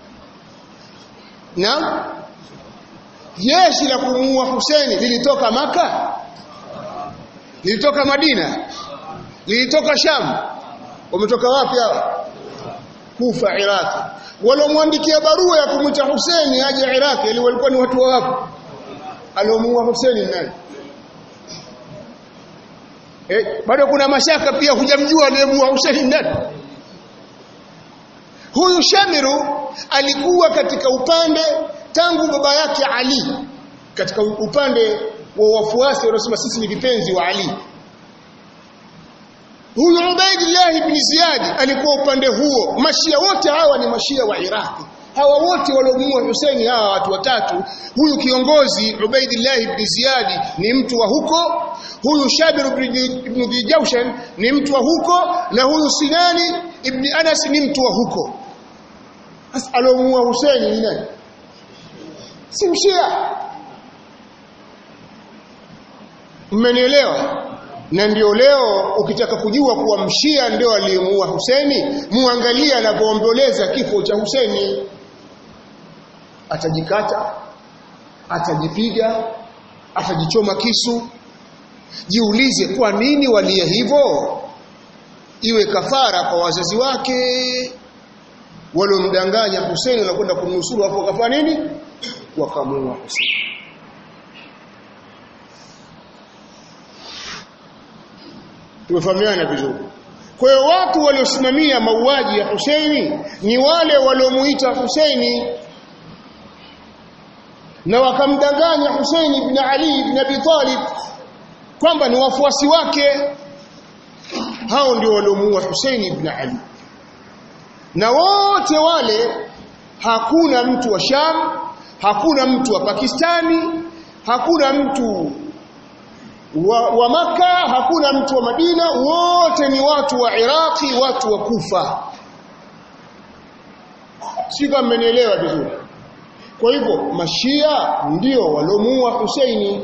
na jeshi la kumuua Husaini lilitoka maka lilitoka Madina lilitoka Sham wametoka wapi hao Kufa Iraq walomwandikia barua ya kumwita Husaini aje Iraq ili walikuwa ni watu wa wapi aliomuua Husaini nani eh bado kuna mashaka pia hujamjua aliyemuua Husaini nani huyu Shamiru alikuwa katika upande tangu baba yake Ali katika upande wa wafuasi wanaosema sisi ni vipenzi wa Ali huyu Ubaidillah ibn Ziyad alikuwa upande huo mashia wote hawa ni mashia wa Iraki hawa wote waliomuua Hussein hawa watu watatu huyu kiongozi Ubaidillah ibn Ziyad ni mtu wa huko huyu Shabir ibn Dijawshan ni mtu wa huko na huyu Sinani ibn Anas ni mtu wa huko sasa aliomuua Hussein ni nani si mshia mmenielewa na ndio leo ukitaka kujua kuwa mshia ndio aliyemuua Huseni muangalie anapoomboleza kifo cha Huseni atajikata atajipiga atajichoma kisu jiulize kwa nini walie hivyo iwe kafara kwa wazazi wake waliomdanganya Huseni na kwenda kumnusuru hapo wakafanya nini wakamuua Huseni tumefahamiana vizuri kwa hiyo watu waliosimamia mauaji ya Husaini ni wale waliomuita Husaini na wakamdanganya Husaini ibn Ali ibn Abi Talib kwamba ni wafuasi wake hao ndio waliomuua Husaini ibn Ali na wote wale hakuna mtu wa Sham hakuna mtu wa Pakistani hakuna mtu wa, wa maka hakuna mtu wa Madina wote ni watu wa Iraki watu wa Kufa sika mmenielewa vizuri kwa hivyo mashia ndio walomuua Husaini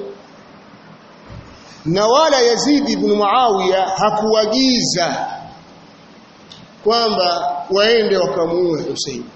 na wala Yazid ibn Muawiya hakuagiza kwamba waende wakamuue Husaini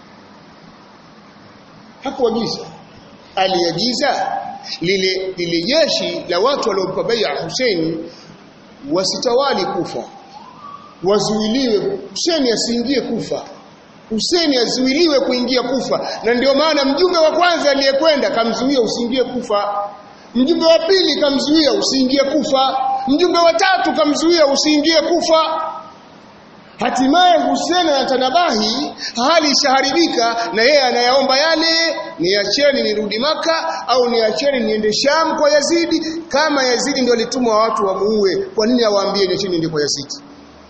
hakuagiza aliagiza lile lile jeshi la watu waliompa bai'a Hussein wasitawali kufa wazuiliwe Hussein asiingie kufa Hussein azuiliwe kuingia Kufa na ndio maana mjumbe wa kwanza aliyekwenda kamzuia usiingie Kufa mjumbe wa pili kamzuia usiingie Kufa mjumbe wa tatu kamzuia usiingie Kufa hatimaye Hussein anatanabahi hali ishaharibika na yeye anayaomba yale niacheni nirudi maka au niacheni niende Sham kwa Yazidi kama Yazidi ndio alitumwa watu wamuue kwa nini awaambie niacheni niende kwa Yazidi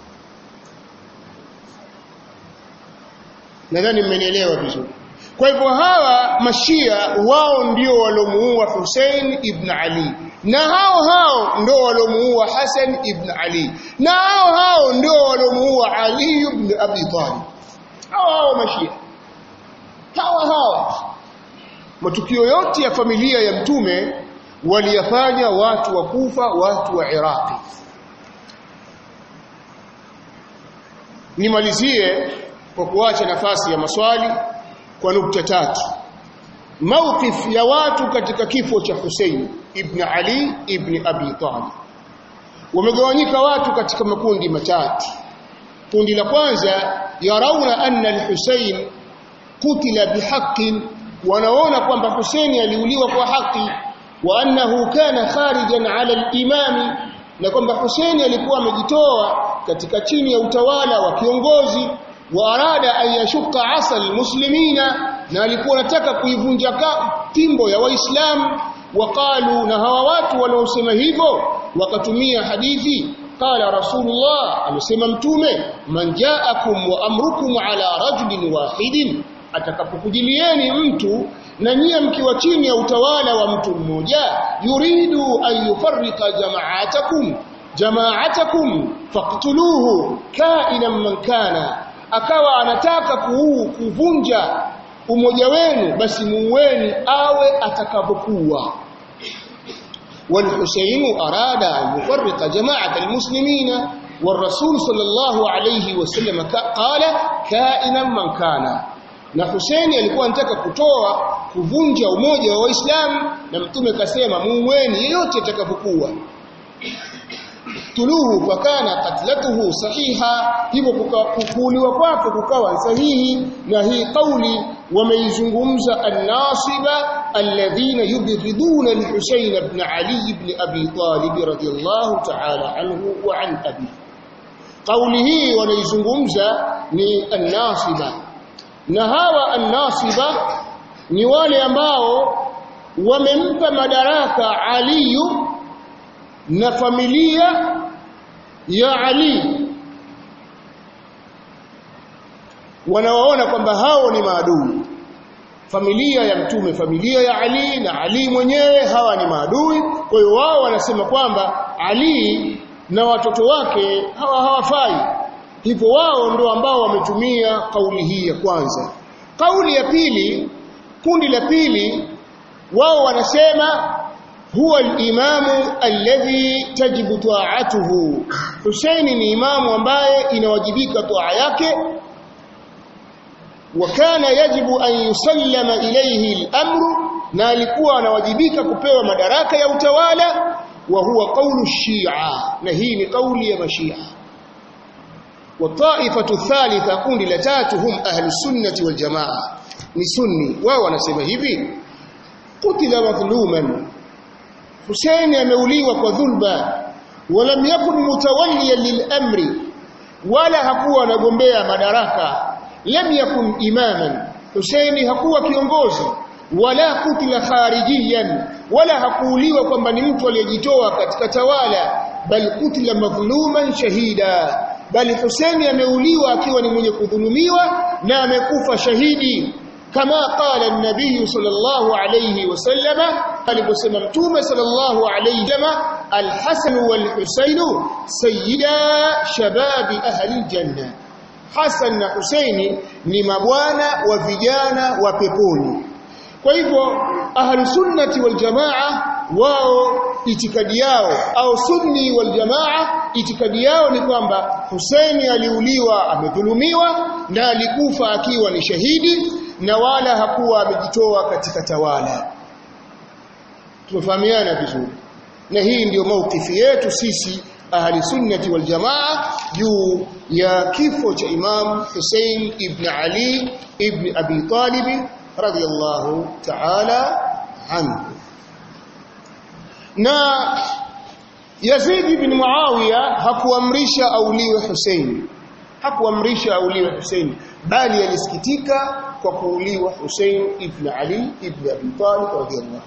nadhani mmenielewa vizuri kwa hivyo hawa mashia wao ndio walomuua Hussein ibn Ali na hao hao ndio walomuua Hassan ibn Ali na hao hao ndio walomuua Ali ibn Abi Talib hao hao mashia hao hao matukio yote ya familia ya mtume waliyafanya watu wa Kufa watu wa Iraqi nimalizie kwa kuacha nafasi ya maswali kwa nukta tatu mawqif ya watu katika kifo cha Hussein ibn Ali ibn Abi Talib wamegawanyika watu katika makundi matatu kundi la kwanza yarauna anna al-Hussein kutila bihaqqin wanaona kwamba Hussein aliuliwa kwa haki wa annahu kana kharijan ala al-imami na kwamba Hussein alikuwa amejitoa katika chini ya utawala wa kiongozi wa arada an yashuka asal muslimina na alikuwa anataka kuivunja timbo ya waislamu waqalu na hawa watu wanaosema hivyo wakatumia hadithi qala rasulullah amesema mtume man jaakum wa amrukum ala rajulin wahidin atakapokujilieni mtu na nyie mkiwa chini ya utawala wa mtu mmoja yuridu an yufarrika jama'atakum jama'atakum faqtuluhu ka'inan man kana akawa anataka kuu kuvunja umoja wenu basi muueni awe atakapokuwa والحسين أراد أن يفرق جماعة المسلمين والرسول صلى الله عليه وسلم قال كائنا من كان na Hussein alikuwa anataka kutoa kuvunja umoja wa Waislamu na mtume kasema muueni yeyote atakapokuwa tuluhu fakana katlatuhu sahiha hivyo kukuliwa kwake kukawa sahihi na hii kauli wameizungumza an-nasiba alladhina yubghiduna al-Husayn ibn Ali ibn Abi Talib radiyallahu ta'ala anhu wa an abi kauli hii wanaizungumza ni an-nasiba na hawa an-nasiba ni wale ambao wamempa madaraka Aliyu na familia ya Ali wanawaona kwamba hao ni maadui familia ya mtume familia ya Ali na Ali mwenyewe hawa ni maadui kwa hiyo wao wanasema kwamba Ali na watoto wake hawa hawafai hivyo wao ndio ambao wametumia kauli hii ya kwanza kauli ya pili kundi la pili wao wanasema huwa al-imamu alladhi tajibu ta'atuhu Husaini ni imamu ambaye inawajibika toa yake wa kana yajibu an yusallama ilayhi al-amru na alikuwa anawajibika kupewa madaraka ya utawala wa huwa qawlu shia na hii ni kauli ya mashia والطائفه الثالثه kundi la tatu hum ahli sunnati wal jamaa ni sunni wao wanasema hivi qutila madhluman Hussein ameuliwa kwa dhulma walam yakun mutawalliyan lil-amri wala hakuwa anagombea madaraka lam yakun imaman Hussein hakuwa kiongozi wala kutila kharijiyan wala hakuuliwa kwamba ni mtu aliyejitoa katika tawala bal kutila madhluman shahida bali Hussein ameuliwa akiwa ni mwenye kudhulumiwa na amekufa shahidi كما قال النبي صلى الله عليه وسلم aliposema mtume sallallahu alayhi wasallam al-Hasan wal-Husayn sayyida shababi ahli al-janna Hasan na Husaini ni mabwana wa vijana wa peponi kwa hivyo ahli sunnati wal jamaa wao itikadi yao au sunni wal jamaa itikadi yao ni kwamba Husaini aliuliwa amedhulumiwa na alikufa akiwa ni shahidi na wala hakuwa amejitoa katika tawala tumefahamiana vizuri na hii ndiyo maukifi yetu sisi ahli sunnati wal jamaa juu ya kifo cha Imam Hussein ibn Ali ibn Abi Talib radiyallahu ta'ala anhu na Yazid ibn Muawiya hakuamrisha auliwe Hussein hakuamrisha auliwe Hussein bali alisikitika kwa kuuliwa Hussein ibn Ali ibn Abi Talib radiyallahu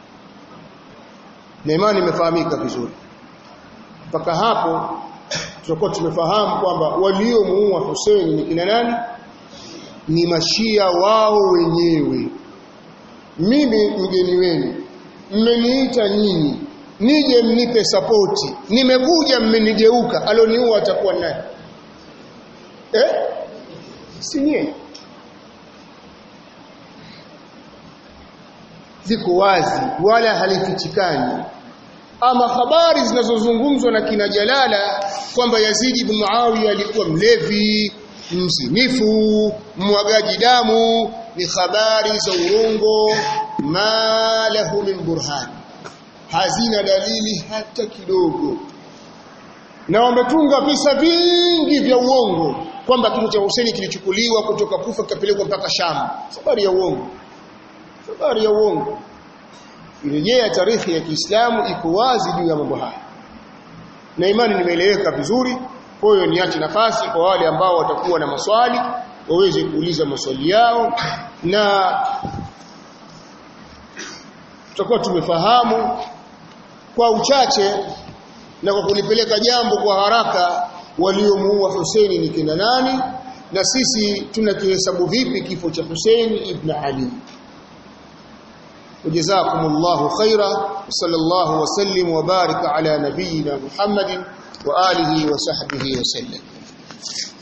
na imani imefahamika vizuri mpaka hapo tutakuwa tumefahamu kwamba waliomuua Hussein ni kina nani ni mashia wao wenyewe mimi mgeni wenu mmeniita nyinyi nije mnipe sapoti nimekuja mmenigeuka aloniua atakuwa nani eh si nyie ziko wazi wala halifichikani ama habari zinazozungumzwa na kina Jalala kwamba Yazid ibn Muawiya alikuwa mlevi mzinifu mwagaji damu ni habari za urongo ma lahu min burhan hazina dalili hata kidogo na wametunga visa vingi vya uongo kwamba kifo cha Hussein kilichukuliwa kutoka Kufa kikapelekwa mpaka Sham habari ya uongo habari ya uongo rejea tarehe ya Kiislamu iko wazi juu ya mambo haya na imani nimeeleweka vizuri kwa hiyo niache nafasi kwa wale ambao watakuwa na maswali waweze kuuliza maswali yao na tutakuwa tumefahamu kwa uchache na kwa kulipeleka jambo kwa haraka waliomuua Husaini ni kina nani na sisi tunakihesabu vipi kifo cha Husaini ibn Ali وجزاكم الله خيرا وصلى الله وسلم وبارك على نبينا محمد وآله وصحبه وسلم